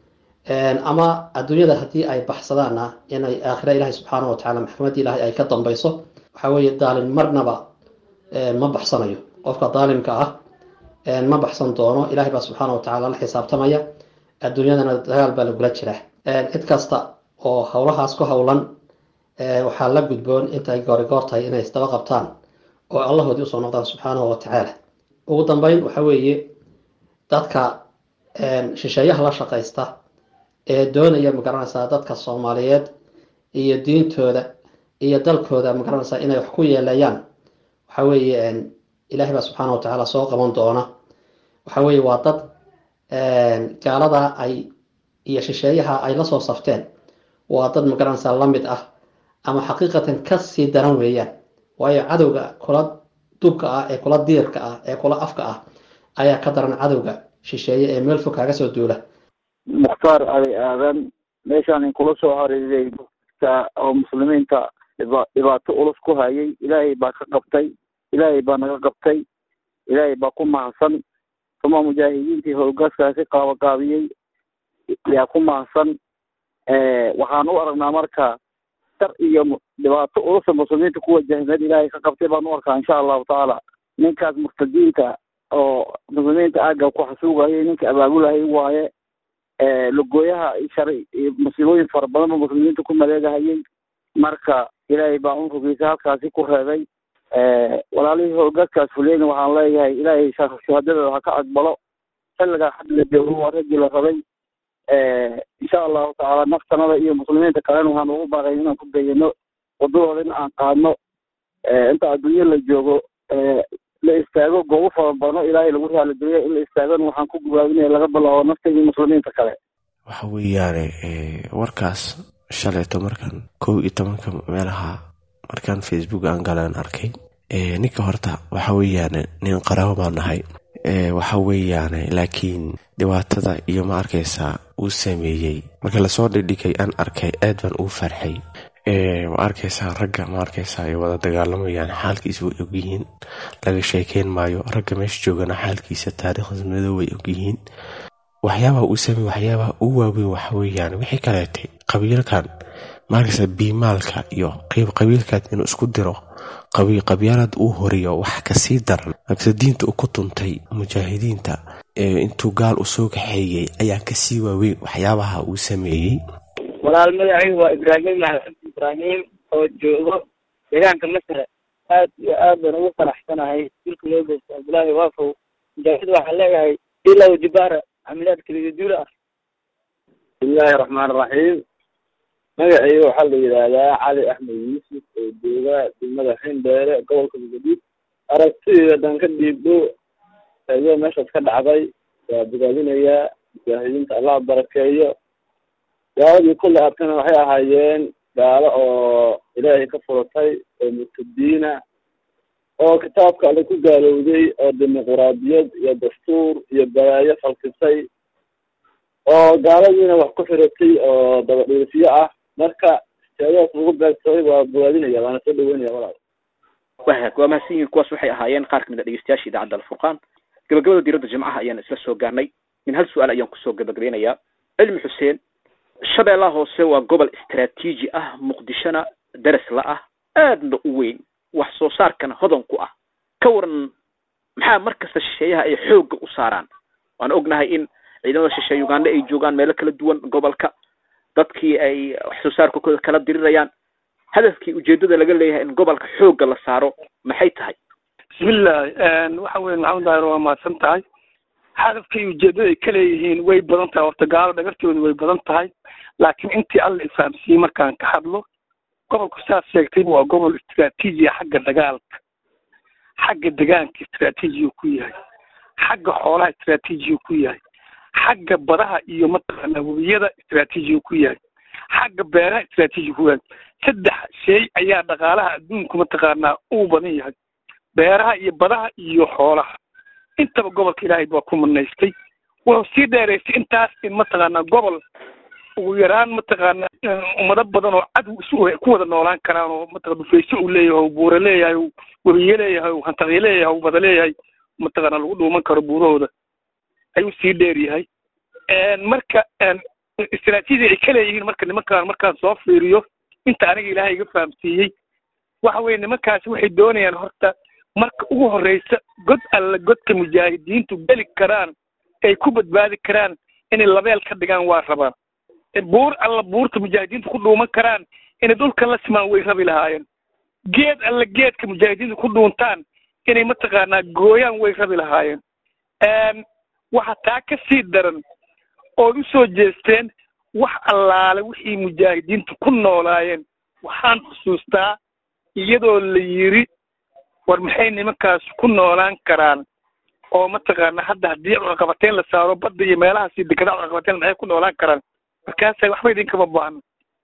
ama adduunyada haddii ay baxsadaanna inay aakhira ilaahay subxaanahu wa tacala maxkamadda ilaahay ay ka dambayso waxaa weeye daalin marnaba ma baxsanayo qofka daalimka ah ma baxsan doono ilahay baa subxaana wa tacala la xisaabtamaya adduunyadana dagaal baa lagula jiraa cid kasta oo howlahaas ku howlan waxaa la gudboon intay goori goor tahay inay isdaba qabtaan oo allahoodii usoo noqdaan subxaanahu wa tacaala ugu dambeyn waxa weeye dadka shisheeyaha la shaqaysta ee doonaya magaranaysaa dadka soomaaliyeed iyo diintooda iyo dalkooda magaranaysaa inay wax ku yeelayaan waxa weeye ilahay baa subxaana wa tacaala soo qaban doona waxa weeye waa dad gaalada ay iyo shisheeyaha ay lasoo safteen waa dad magaranaysaa lamid ah ama xaqiiqatan kasii daran weeyaan waayo cadowga kula dubka ah ee kula diirka ah ee kula afka ah ayaa ka daran cadowga shisheeye ee meel fog kaaga soo duula mukhtaar ali aadan meeshaan in kula soo cariiray dadka oo muslimiinta dhiba dhibaato ulus ku hayay ilaahay baa ka qabtay ilaahay baa naga qabtay ilaahay baa ku mahadsan uma mujaahidiintii howlgaskaasi qaabaqaabiyey yaa ku mahadsan waxaan u aragnaa marka dar iyo dhibaato ulusa muslimiinta ku wajahmeed ilaahay ka qabtay baan u arkaa insha allahu tacaala ninkaas murtadiinta oo muslimiinta aaga ku xasuugayay ninka abaabulahayay waaye lugooyaha shalay musiibooyin fara badan ba muslimiinta ku maleegahayay marka ilaahay baa unrugiisa halkaasi ku reebay walaalihii hoogaadkaas fuleyna waxaan leeyahay ilaahay shuhadadooda ha ka aqbalo xilligaa hadda la joogo waa raggii la rabay insha allahu tacaala naftanada iyo muslimiinta kalena waxaan ugu baaqay inaan ku dayano wadadooda in aan qaadno inta adduunyo la joogo la istaago goobo fara badano ilaahay lagu raaligeliyo in la istaagona waxaan ku gubaabinaya laga bilaabo nafta iyo muslimiinta kale waxa weeyaane warkaas shalayto markaan kow iyo tobanka meelaha markaan facebook aan galaan arkay ninka horta waxa weeyaane nin qaraabo baan nahay waxa weeyaane laakiin dhibaatada iyo ma arkaysaa uu sameeyey marka lasoo dhigdhigay aan arkay aad baan ugu farxay ma arkaysaa ragga ma arkaysaa ay wada dagaalamayaan xaalkiisa way ogyihiin laga sheekeyn maayo ragga meesha joogana xaalkiisa taariikhda madow way ogyihiin waxyaabaha uu sameey waxyaabaha u waaweyn waxa weeyaan wixii kaleetay qabiilkan maarkaysa biimaalka iyo qeyb qabiilkaad inuu isku diro qabyaalad uu horiyo wax kasii daran markase diinta uu ku tuntay mujaahidiinta intuu gaal u soo kaxeeyey ayaa kasii waaweyn waxyaabaha uu sameeyey walaal magacaygu waa ibraahim maxamed ibraahim oo joogo deegaanka masre aad iyo aad baan ugu faraxsanahay dilka loo geysta abdullaahi waafow mujaahid waxaan leeyahay ilaw jibaara camilaad keligaduula ah bismillahi raxmaan raxiim magacayga waxaa la yidhaahdaa cali axmed yuusuf oo jooga degmada xindheere gobolka muqadis aragtidayda dan ka dhiibdho ayoo meeshaas ka dhacday waa bogaadinayaa mujaahidiinta allah barakeeyo gaaladii kulle arkana waxay ahaayeen gaalo oo ilaahay ka furatay oo murtadiina oo kitaabka alle ku gaalowday oo dimuquraadiyad iyo dastuur iyo balaayo falkisay oo gaaladiina wax ku xiratay oo dabadhiirfiyo ah marka sheegadaas lagu beegsaday waa bogaadinaya waana soo dhaweynaya walaal wahag waa mahadsan yihiin kuwaas waxay ahaayeen qaar kamid a dhegeystayaasha idaacadda alfurqaan gabagabada diiradda jimcaha ayaan isla soo gaarnay min hal su-aal ayaan kusoo gabagabeynayaa cilmi xuseen shabeellaha hoose waa gobol istaraatiiji ah muqdishona daras la ah aadna u weyn wax soo saarkana hodan ku ah ka waran maxaa mar kasta shisheeyaha ay xoogga u saaraan waan ognahay in ciidamada shisheeye uganda ay joogaan meelo kala duwan gobolka dadkii ay wax soo saarkakooda kala dirirayaan hadafkii ujeedada laga leeyahay in gobolka xoogga la saaro maxay tahay bismillahi waxa weye maxamed daahir waa mahadsan tahay hadafkii ujeedada ay ka leeyihiin way badan tahay horta gaalo dhagartooda way badan tahay laakiin intii alla ifahamsiiyey markaan ka hadlo gobolku saas sheegtay waa gobol istraatiijiya xagga dagaalka xagga degaanka istraatiijiyu ku yahay xagga xoolaha istraatiijiyu ku yahay xagga badaha iyo mataqaanaa webiyada istraatiijiyu ku yahay xagga beeraha istraatiijiyu ku yahay saddex shay ayaa dhaqaalaha adduunku mataqaanaa uu badan yahay beeraha iyo badaha iyo xoolaha intaba gobolka ilaahay baa ku manaystay wuxuu sii dheeraystay intaas in mataqaanaa gobol ugu yaraan mataqaana ummado badan oo cadow isu ku wada noolaan karaan oo mataqana dhufayso uu leeyahay buura leeyahay webiye leeyahay hantaqye leeyahay bada leeyahay mataqaana lagu dhuuman karo buurahooda ayuu sii dheer yahay marka istraatiijia ay ka leeyihiin marka nimankaan markaan soo fiiriyo inta aniga ilaahay iga fahamsiiyey waxa weye nimankaasi waxay doonayaan horta marka ugu horeysa god alla godka mujaahidiintu geli karaan ay ku badbaadi karaan inay labeel ka dhigaan waa rabaan buur alla buurta mujaahidiintu ku dhuuman karaan inay dhulkan la simaan way rabi lahaayeen geed alla geedka mujaahidiintu ku dhuuntaan inay mataqaanaa gooyaan way rabi lahaayeen waxa taa ka sii daran ood u soo jeesteen wax allaale wixii mujaahidiintu ku noolaayeen waxaan xusuustaa iyadoo la yiri war maxay nimankaas ku noolaan karaan oo mataqaana hadda haddii cunaqabateyn la saaro badda iyo meelahaasi dekedaa cunaqabateyn maxay ku noolaan karaan markaasa waxba idinkama baahno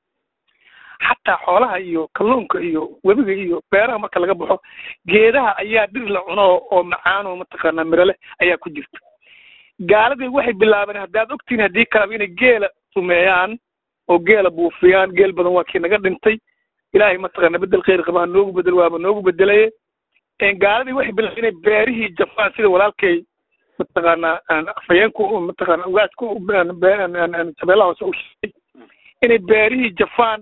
xataa xoolaha iyo kalluunka iyo webiga iyo beeraha marka laga baxo geedaha ayaa dhir la cuno oo macaan oo mataqaanaa mirale ayaa ku jirta gaaladii waxay bilaabeen haddaad ogtihin haddii kalaba inay geela sumeeyaan oo geela buufiyaan geel badan waa kii naga dhintay ilaahay mataqaana bedel khayr qaba ha noogu bedel waaba noogu bedelaye gaaladii waxay bilaabeen inay beerihii jafaan sida walaalkay mataqaanaa afhayeenku mataqaana ugaasku shabeellaha hoose u sheegay inay beerihii jafaan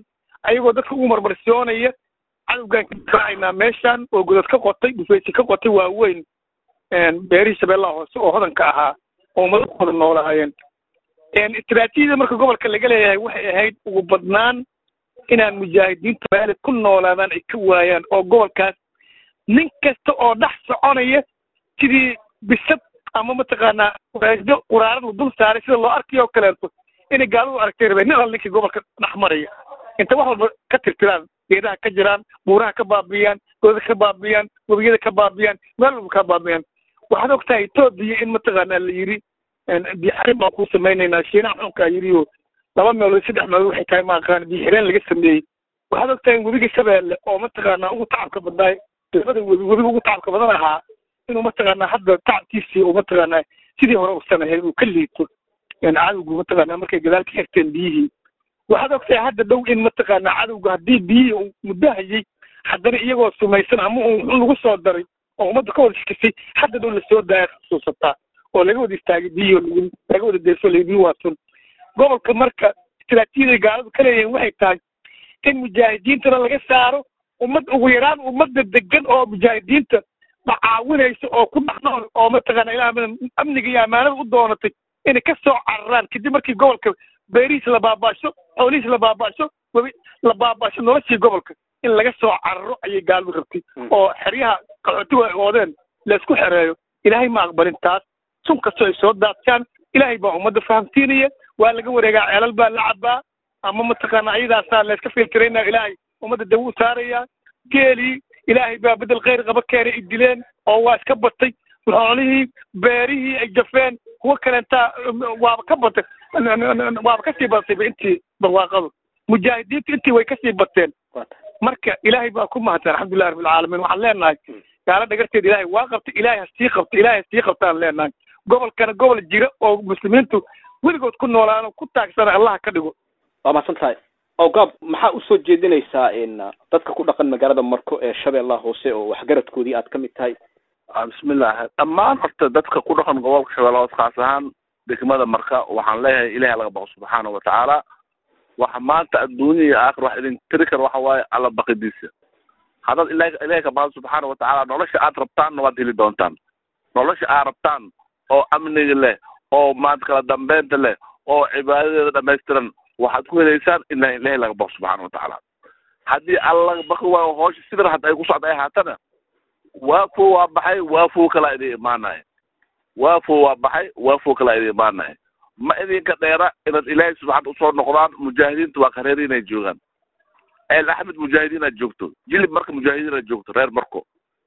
ayagoo dadka ugu marmarsiyoonaya cadowgaan ka difaacaynaa meeshan oo godad ka qotay dhufaysi ka qotay waaweyn beerihii shabeellaha hoose oo hodanka ahaa oo ummado ku wada noolaayeen istiraatiijiyada marka gobolka laga leeyahay waxay ahayd ugu badnaan inaan mujaahidiinta maalid ku noolaadaan ay ka waayaan oo gobolkaas nin kasta oo dhex soconaya sidii bisad ama mataqaanaa waasdo quraarad la dul saaray sida loo arkayo oo kaleeto inay gaaladu aragtay rabeen nin al ninkii gobolka dhex maraya inta wax walba ka tirtiraan geedaha ka jiraan buuraha ka baabi'iyaan godada ka baabi'iyaan webiyada ka baabi'iyaan meel walba ka baabi'iyaan waxaad og tahay etoobiya in mataqaanaa la yidhi biixireen baan ku samaynaynaa shiinaha xunkaa yidhi oo laba meelood saddex meelood waxay tahay maaqaan biixireen laga sameeyey waxaad og tahay in webiga shabeelle oo mataqaanaa ugu tacabka badnaay labada webi webiga ugu tacabka badan ahaa inuu mataqaanaa hadda tacabkiisii uu mataqaanaa sidii hore usan ahayn uu ka liito cadowgu mataqaanaa markay gadaal ka xirteen biyihii waxaad og tahay hadda dhow in mataqaanaa cadowga haddii biyihii uu muddo hayay haddana iyagoo sumaysan ama uu xun lagu soo daray oo ummadda ka wada shikisay hadda dhow lasoo daaya xusuusataa oo laga wada istaagay biyihii laga wada deeso layihi waa sun gobolka marka istiraatiijiyada gaaladu ka leeyihiin waxay tahay in mujaahidiintana laga saaro ummad ugu yaraan ummadda degan oo mujaahidiinta macaawinaysa oo ku dhex nool oo mataqaana ilaa amniga iyo ammaanada u doonatay inay ka soo cararaan kadib markii gobolka beerihiis la baabaasho xoolihiis la baabaasho webi la baabaasho noloshii gobolka in laga soo cararo ayay gaaladu rabtay oo xeryaha qaxootigu ay oodeen laysku xereeyo ilaahay ma aqbalin taas sun kastoo ay soo daadshaan ilaahay baa ummadda fahamsiinaya waa laga wareegaa ceelal baa la cabaa ama mataqaana ayadaasaa layska filtiraynaa ilaahay ummadda dawo u saaraya geelii ilaahay baa bedel khayr qaba keenay ay dileen oo waa iska batay xoolihii beerihii ay jafeen kuwo kaleentaa waaba ka batay waaba kasii badatayba intii barwaaqadu mujaahidiintu intii way kasii bateen marka ilaahay baa ku mahadsan alxamdulillahi rabbilcaalamiin waxaan leenahay gaalo dhagarteeda ilaahay waa qabtay ilaahay hasii qabta ilaahay hasii qabtaan leenahay gobolkana gobol jira oo muslimiintu weligood ku noolaano ku taagsana allaha ka dhigo waa mahadsan tahay awgaab maxaa usoo jeedinaysaa in dadka ku dhaqan magaalada marko ee shabeellaha hoose oo waxgaradkoodii aad ka mid tahay bismillahi dhammaan horta dadka ku dhaqan gobolka shabeellaha hoose khaas ahaan degmada marka waxaan leeyahay ilahay laga baqo subxaana watacaala waxa maanta adduunya iyo aakhir wax idin tiri kara waxa waaye alla baqidiisa haddaad ilahay ilahay ka baqdo subxaana watacaala nolosha aad rabtaanna waad heli doontaan nolosha aad rabtaan oo amniga leh oo maanta kala dambeynta leh oo cibaadadeeda dhamaystiran waxaad ku helaysaan in ilahay laga baqo subxaana watacaala haddii alla laga baqi waayo hoosha sidan hadda ay ku socda ay haatana waafo waa baxay waafo kalaa idin imaanaya waafo waa baxay waafo kalaa idin imaanaya ma idinka dheera inaad ilaahay subxaana usoo noqdaan mujaahidiinta waa kareer inay joogaan el axmed mujaahidiin aad joogto jilib marka mujaahidiin aad joogto reer marko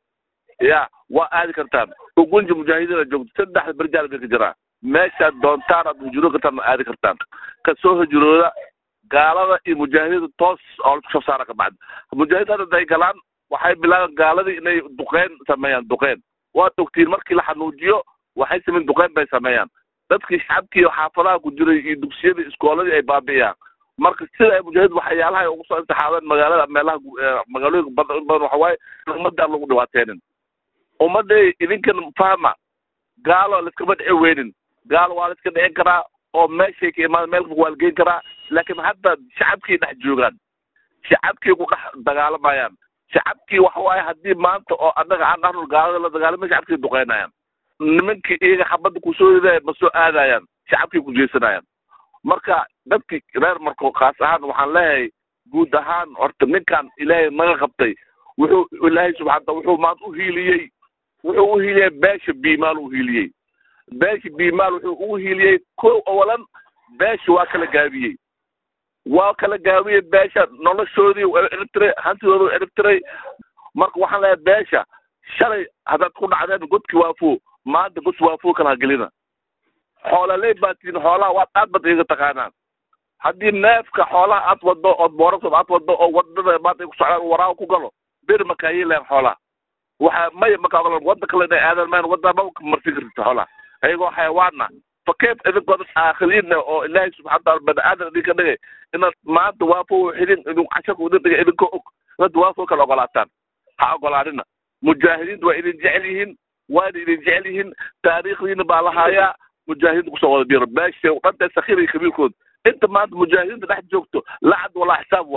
ya waa aadi kartaan ugunja mujaahidiin aad joogto saddexda berjaal bay ka jiraa meeshaad doontaan aad hujuro kartaan ma aadi kartaan kasoo hujurooda gaalada iyo mujaahidiinta toos oo lasku soo saara ka bacdi mujaahidiin hadda ay galaan waxay bilaabeen gaaladii inay duqeyn sameeyaan duqeyn waad ogtiin markii la xanuujiyo waxay sameyn duqeyn bay sameeyaan dadkii shacabkii xaafadaha ku jiray iyo dugsiyadii iskooladii ay baabi'iyaan marka sida ay mujaahid waxyaalaha ay ugu soo intixaabeen magaalada meelaha magaalooyinka badan badan waxa waaye in ummadda aan lagu dhibaateynin ummadday idinkan fahma gaalo laiskama dhici weynin gaalo waa la iska dhicin karaa oo meeshay ka imaan meel waa la geyn karaa laakiin hadda shacabkii dhex joogaan shacabkii ku dhex dagaalamayaan shacabkii waxa waaye haddii maanta oo annaga aan dhahno gaalada la dagaalamay shacabkii duqeynayaan nimankii iyaga xabadda kusoo ridaya ma soo aadayaan shacabkii ku jeesanayaan marka dadkii reer marko khaas ahaan waxaan leeyahay guud ahaan horta ninkan ilaahay naga qabtay wuxuu ilaahay subxaana wuxuu maanta u hiiliyey wuxuu u hiiliyey beesha biimaal u hiiliyey beesha biimaal wuxuu ugu hiiliyey kow awalan beesha waa kala gaabiyey waa kala gaabiyey beesha noloshoodii waa ciribtiray hantidooda waa ciribtiray marka waxaan leeyahay beesha shalay haddaad ku dhacdeen godki waafo maanta god waafo kala hagelina xoolaaley baa tihiin xoolaha waad aad bad iga taqaanaan haddii neefka xoolaha aad wado ood boorasoob aad wado oo wadada maanta ay ku socdaan waraaga ku galo bir ma kaayeelaan xoolaha waxa maya markaa wadda kale inay aadan maan wadda ma marsin kartid xoolaha ayagoo xayawaana fa keef idinkoo dad aakhiriinna oo ilaahay subxana wataala bani aadan idinka dhigay inaad maanta waafo xidin idin casharka idin dhigay idinkoo og inaad waafo kala ogolaataan ha ogolaanina mujaahidiinta waa idin jecel yihiin waana idin jecel yihiin taariikhdiina baa lahaayaa mujaahidiinta kusoo wada biro beesha dhanta sakiir iyo kabiirkood inta maanta mujaahidiinta dhex joogto lacad walaa xisaab waayo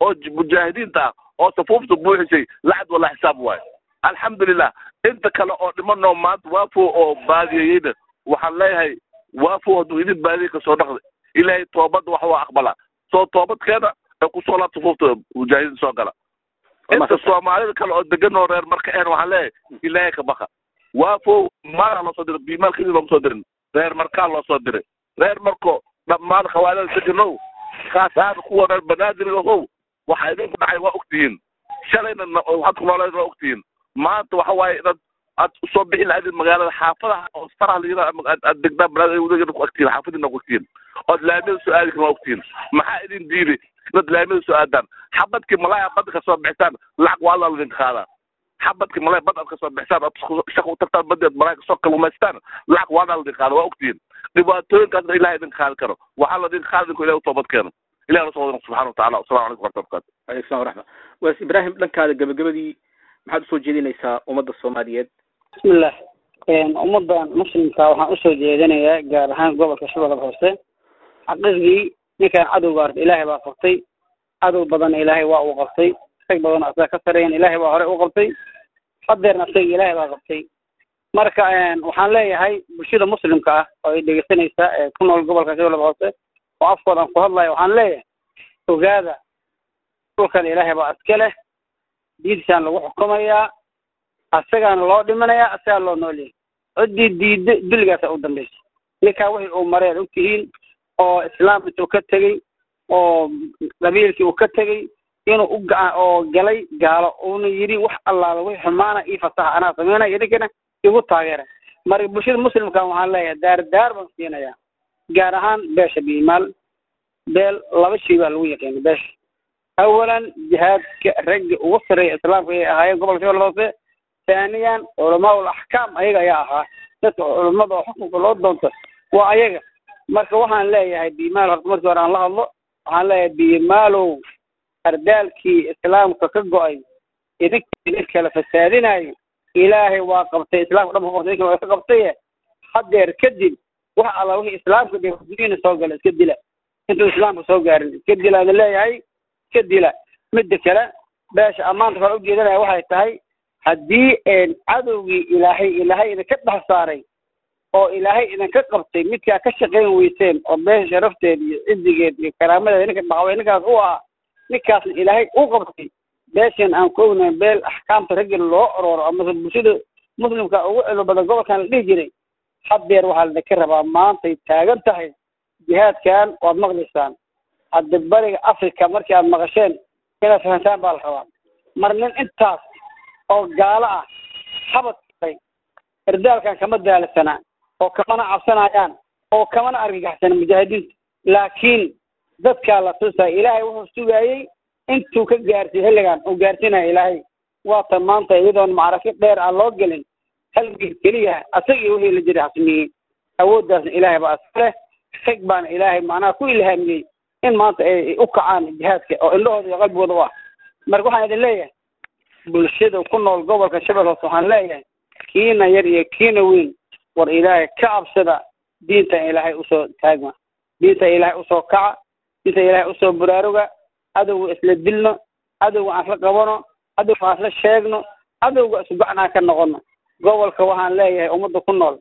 oo mujaahidiinta ah oo safuufta buuxisay lacag wala xisaab waayo alxamdulilah inta kale oo dhimanoo maanta waafo oo baadiyeyeyna waxaan leeyahay waafo hadduu idin baadiyey kasoo dhaqday ilaahay toobadda wax waa aqbala soo toobadkeena ee kusoo laabta safuufta mujaahidiin soo gala inta soomaalida kale oo degan oo reer marka een waxaan leeyahay ilaahay ka baka waafo maala loo soo diray biimaal kadib looma soo dirin reer markaa loo soo diray reer marko dhammaan khawaalada deganow kaas ahaan kuwa reer banaadir ohow waxa idinku dhacay waa ogtihiin shalayna waxaad ku nooleed waa ogtihiin maanta waxa waaye inaad aad usoo bixi lahaydin magaalada xaafadaha oo faraha la yidhaha aad aad degdaan banaadir ku agtihiin xaafadiina ku ogtihiin ood laamida soo aadi karin waa ogtihiin maxaa idin diiday inaad laamida soo aadaan xabadkii malaaya badda ka soo bixisaan lacag waa alla idinka qaadaa xabadkii malay bad aad kasoo bixisaan ood shaq u tagtaan badeed malay kasoo kalluumaystaan lacag waa alla idinka qaada waa ogtihiin dhibaatooyinkaasna ilahay idinka qaadi karo waxaa la idinka qaadi idinku ilahi u toobad keeno ilahi nasoo wadana subxana watacala wasalamu calaykum warahmatu barakaatu aleykum salam waraxma waas ibraahim dhankaada gabagabadii maxaad usoo jeedinaysaa ummadda soomaaliyeed bismillah ummaddan muslimka waxaan usoo jeedinayaa gaar ahaan gobolka shabeelle hoose xaqiiqdii ninkan cadowga arta ilaahay baa qabtay cadow badan ilaahay waa uu qabtay rag badan asaga ka sareeyan ilaahay baa hore u qabtay hadeerna asaga ilaahay baa qabtay marka waxaan leeyahay bulshada muslimka ah oo ay dhegeysanaysa ee ku nool gobolka shabeelle hoose oo afkoodan ku hadlayo waxaan leeyahay ogaada dhulkan ilaahay baa iska leh diintisaan lagu xukumayaa asagaana loo dhimanayaa asagaa loo noolyahay ciddii diidda dulligaasa u dambaysa ninkaa wixii uu mareen ogtihiin oo islaam intuu ka tegey oo qabiilkii uu ka tegey inuu u gaca oo galay gaalo uuna yidhi wax allaala wixii xumaana ii fasaxa anaa sameynaya idinkana igu taageera marka bulshada muslimka waxaan leeyahay daar daar baan siinayaa gaar ahaan beesha biimaal beel laba shay baa lagu yaqiina beesha awalan jihaadka ragga ugu sareeya islaamka ayay ahaayeen gobolka shabeelle hoose ثانيا علماء الاحكام ayaga ayaa ahaa dadka culimada oo xukunka loo doonto waa ayaga marka waxaan leeyahay bimaal horta markii hore aan la hadlo waxaan leeyahay bimaalow ardaalkii islaamka ka go-ay idinkii idin kala fasaadinayo ilaahay waa qabtay islaamka dhan qabtay idinka waa ka qabtaye hadeer kadib wax alla wixii islaamka dhiina soo gala iska dila intuu islaamka soo gaarin iska dilaan leeyahay iska dila midda kale beesha ammaanta kale ujeedanaya waxay tahay haddii cadowgii ilaahay ilaahay idinka dhex saaray oo ilaahay idinka qabtay midkaa ka shaqayn weyseen oo beesha sharafteed iyo cidigeed iyo karaamadeed ninka dhacway ninkaas u ah ninkaasna ilaahay u qabtay beeshan aan ku ognahay beel axkaamta raggi loo orooro amase bulshada muslimka ugu celo badan gobolkan la dhihi jiray hadeer waxaa ladinka rabaa maantay taagan tahay jihaadkan waad maqlaysaan hadda bariga africa markii aad maqasheen inaad fahantaan baa la rabaa mar nin intaas oo gaalo ah habadkay ardaalkan kama daalisana oo kamana cabsanayaan oo kamana argagaxsana mujaahidiinta laakiin dadkaa la tusaya ilaahay wuxuu sugaayey intuu ka gaarsiy xilligan uu gaarsiinaya ilaahay waata maanta iyadoon macraki dheer aan loo gelin halgii keliya asagii wixii la jiray xasmiyey awooddaasna ilaahay baa iska leh rag baana ilaahay macnaha ku ilhaamiyey in maanta ay u kacaan jihaadka oo indhahooda iyo qalbigooda u ah marka waxaan idin leeyahay bulshada ku nool gobolka shabeelle hoose waxaan leeyahay kiina yar iyo kiina weyn war ilaahay ka cabsada diintan ilaahay usoo taagma diinta ilaahay usoo kaca diinta ilaahay usoo buraaruga cadowga isla dilno cadowga aan isla qabano cadowga aan isla sheegno cadowga isku gacan aan ka noqono gobolka waxaan leeyahay ummadda ku nool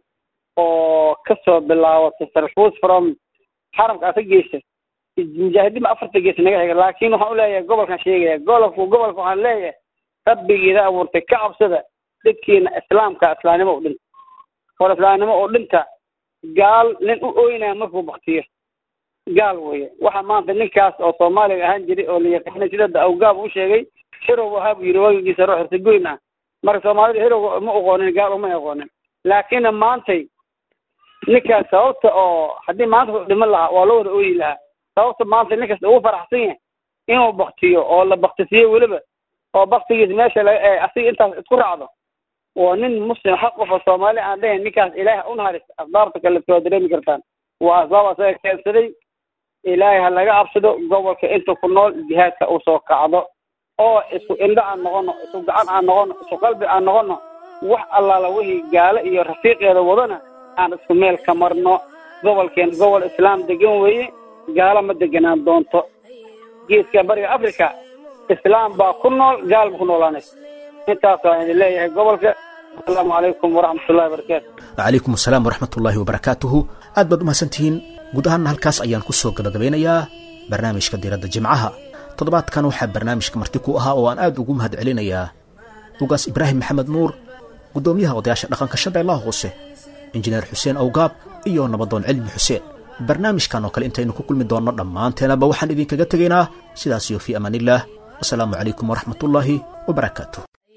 oo kasoo bilaabatay sarfuus from xaramka asa geysa mujaahidiinba afarta gees naga xiga laakiin waxaan uleeyahay gobolkan sheegaya gobolku gobolka waxaan leeyahay rabbigiida abuurtay ka cabsada dadkiina islaamka islaamnimo u dhinta hor islaamnimo oo dhinta gaal nin u ooynaya markuu baktiyo gaal weye waxa maanta ninkaas oo soomaaliga ahaan jiray oo la yaqaanay sida awgaab u sheegay hirow ahaa buu yidhi wagigiisa ruux irtagoyn ah marka soomaalida hirow ma aqoonin gaal uma aqoonin laakiin maantay ninkaas sababta oo haddii maanta ku dhiman lahaa waa loo wada ooyi lahaa sababta maanta ninkaas ugu faraxsan yahay inuu baktiyo oo la baktisiyo weliba oo baktigiis meesha laga asiga intaas isku raacdo waa nin muslim xaq qof oo soomaali aan dhahayn ninkaas ilaahay u naharis asbaabta kale soo dareemi kartaan waa asbaab asaga keensaday ilaahay ha laga cabsado gobolka inta ku nool jihaadka uu soo kacdo oo isku indho aan noqono isku gacan aan noqono isku qalbi aan noqono wax allaala wixii gaalo iyo rafiiqeeda wadana aan isku meel ka marno gobolkeen gobol islaam degan weeye gaalo ma deganaan doonto geeska bariga africa islaam baa ku nool gaal ba ku noolaanaysa intaas waan idin leeyahay gobolka asalaamu calaykum waraxmatullahi wabarakaatu wacalaykum asalaam waraxmat ullaahi wabarakaatuhu aad baad u mahadsantihiin guud ahaanna halkaas ayaan ku soo gabagabeynayaa barnaamijka diiradda jimcaha toddobaadkan waxaa barnaamijka marti ku ahaa oo aan aad ugu mahad celinayaa ugaas ibraahim maxamed nuur guddoomiyaha odayaasha dhaqanka shabeellaha hoose injineer xuseen awgaab iyo nabadoon cilmi xuseen barnaamijkan oo kale intaynu ku kulmi doonno dhammaanteenaba waxaan idinkaga tegaynaa sidaas iyo fii amaanillaah wasalaamu calaykum waraxmat ullaahi wabarakaatu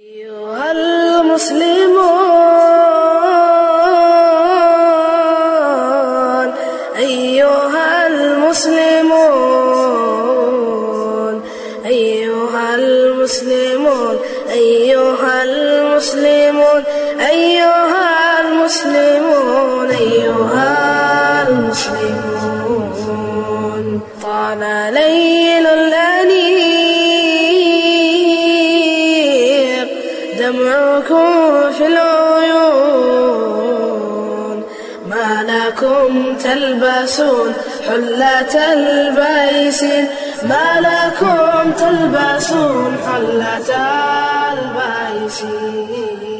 أيها المسلمون أيها المسلمون أيها المسلمون أيها المسلمون أيها المسلمون طال ليل الأنيق دمعكم في العيون ما لكم تلبسون حلة البيسين ما لكم تلبسون حلة البيسين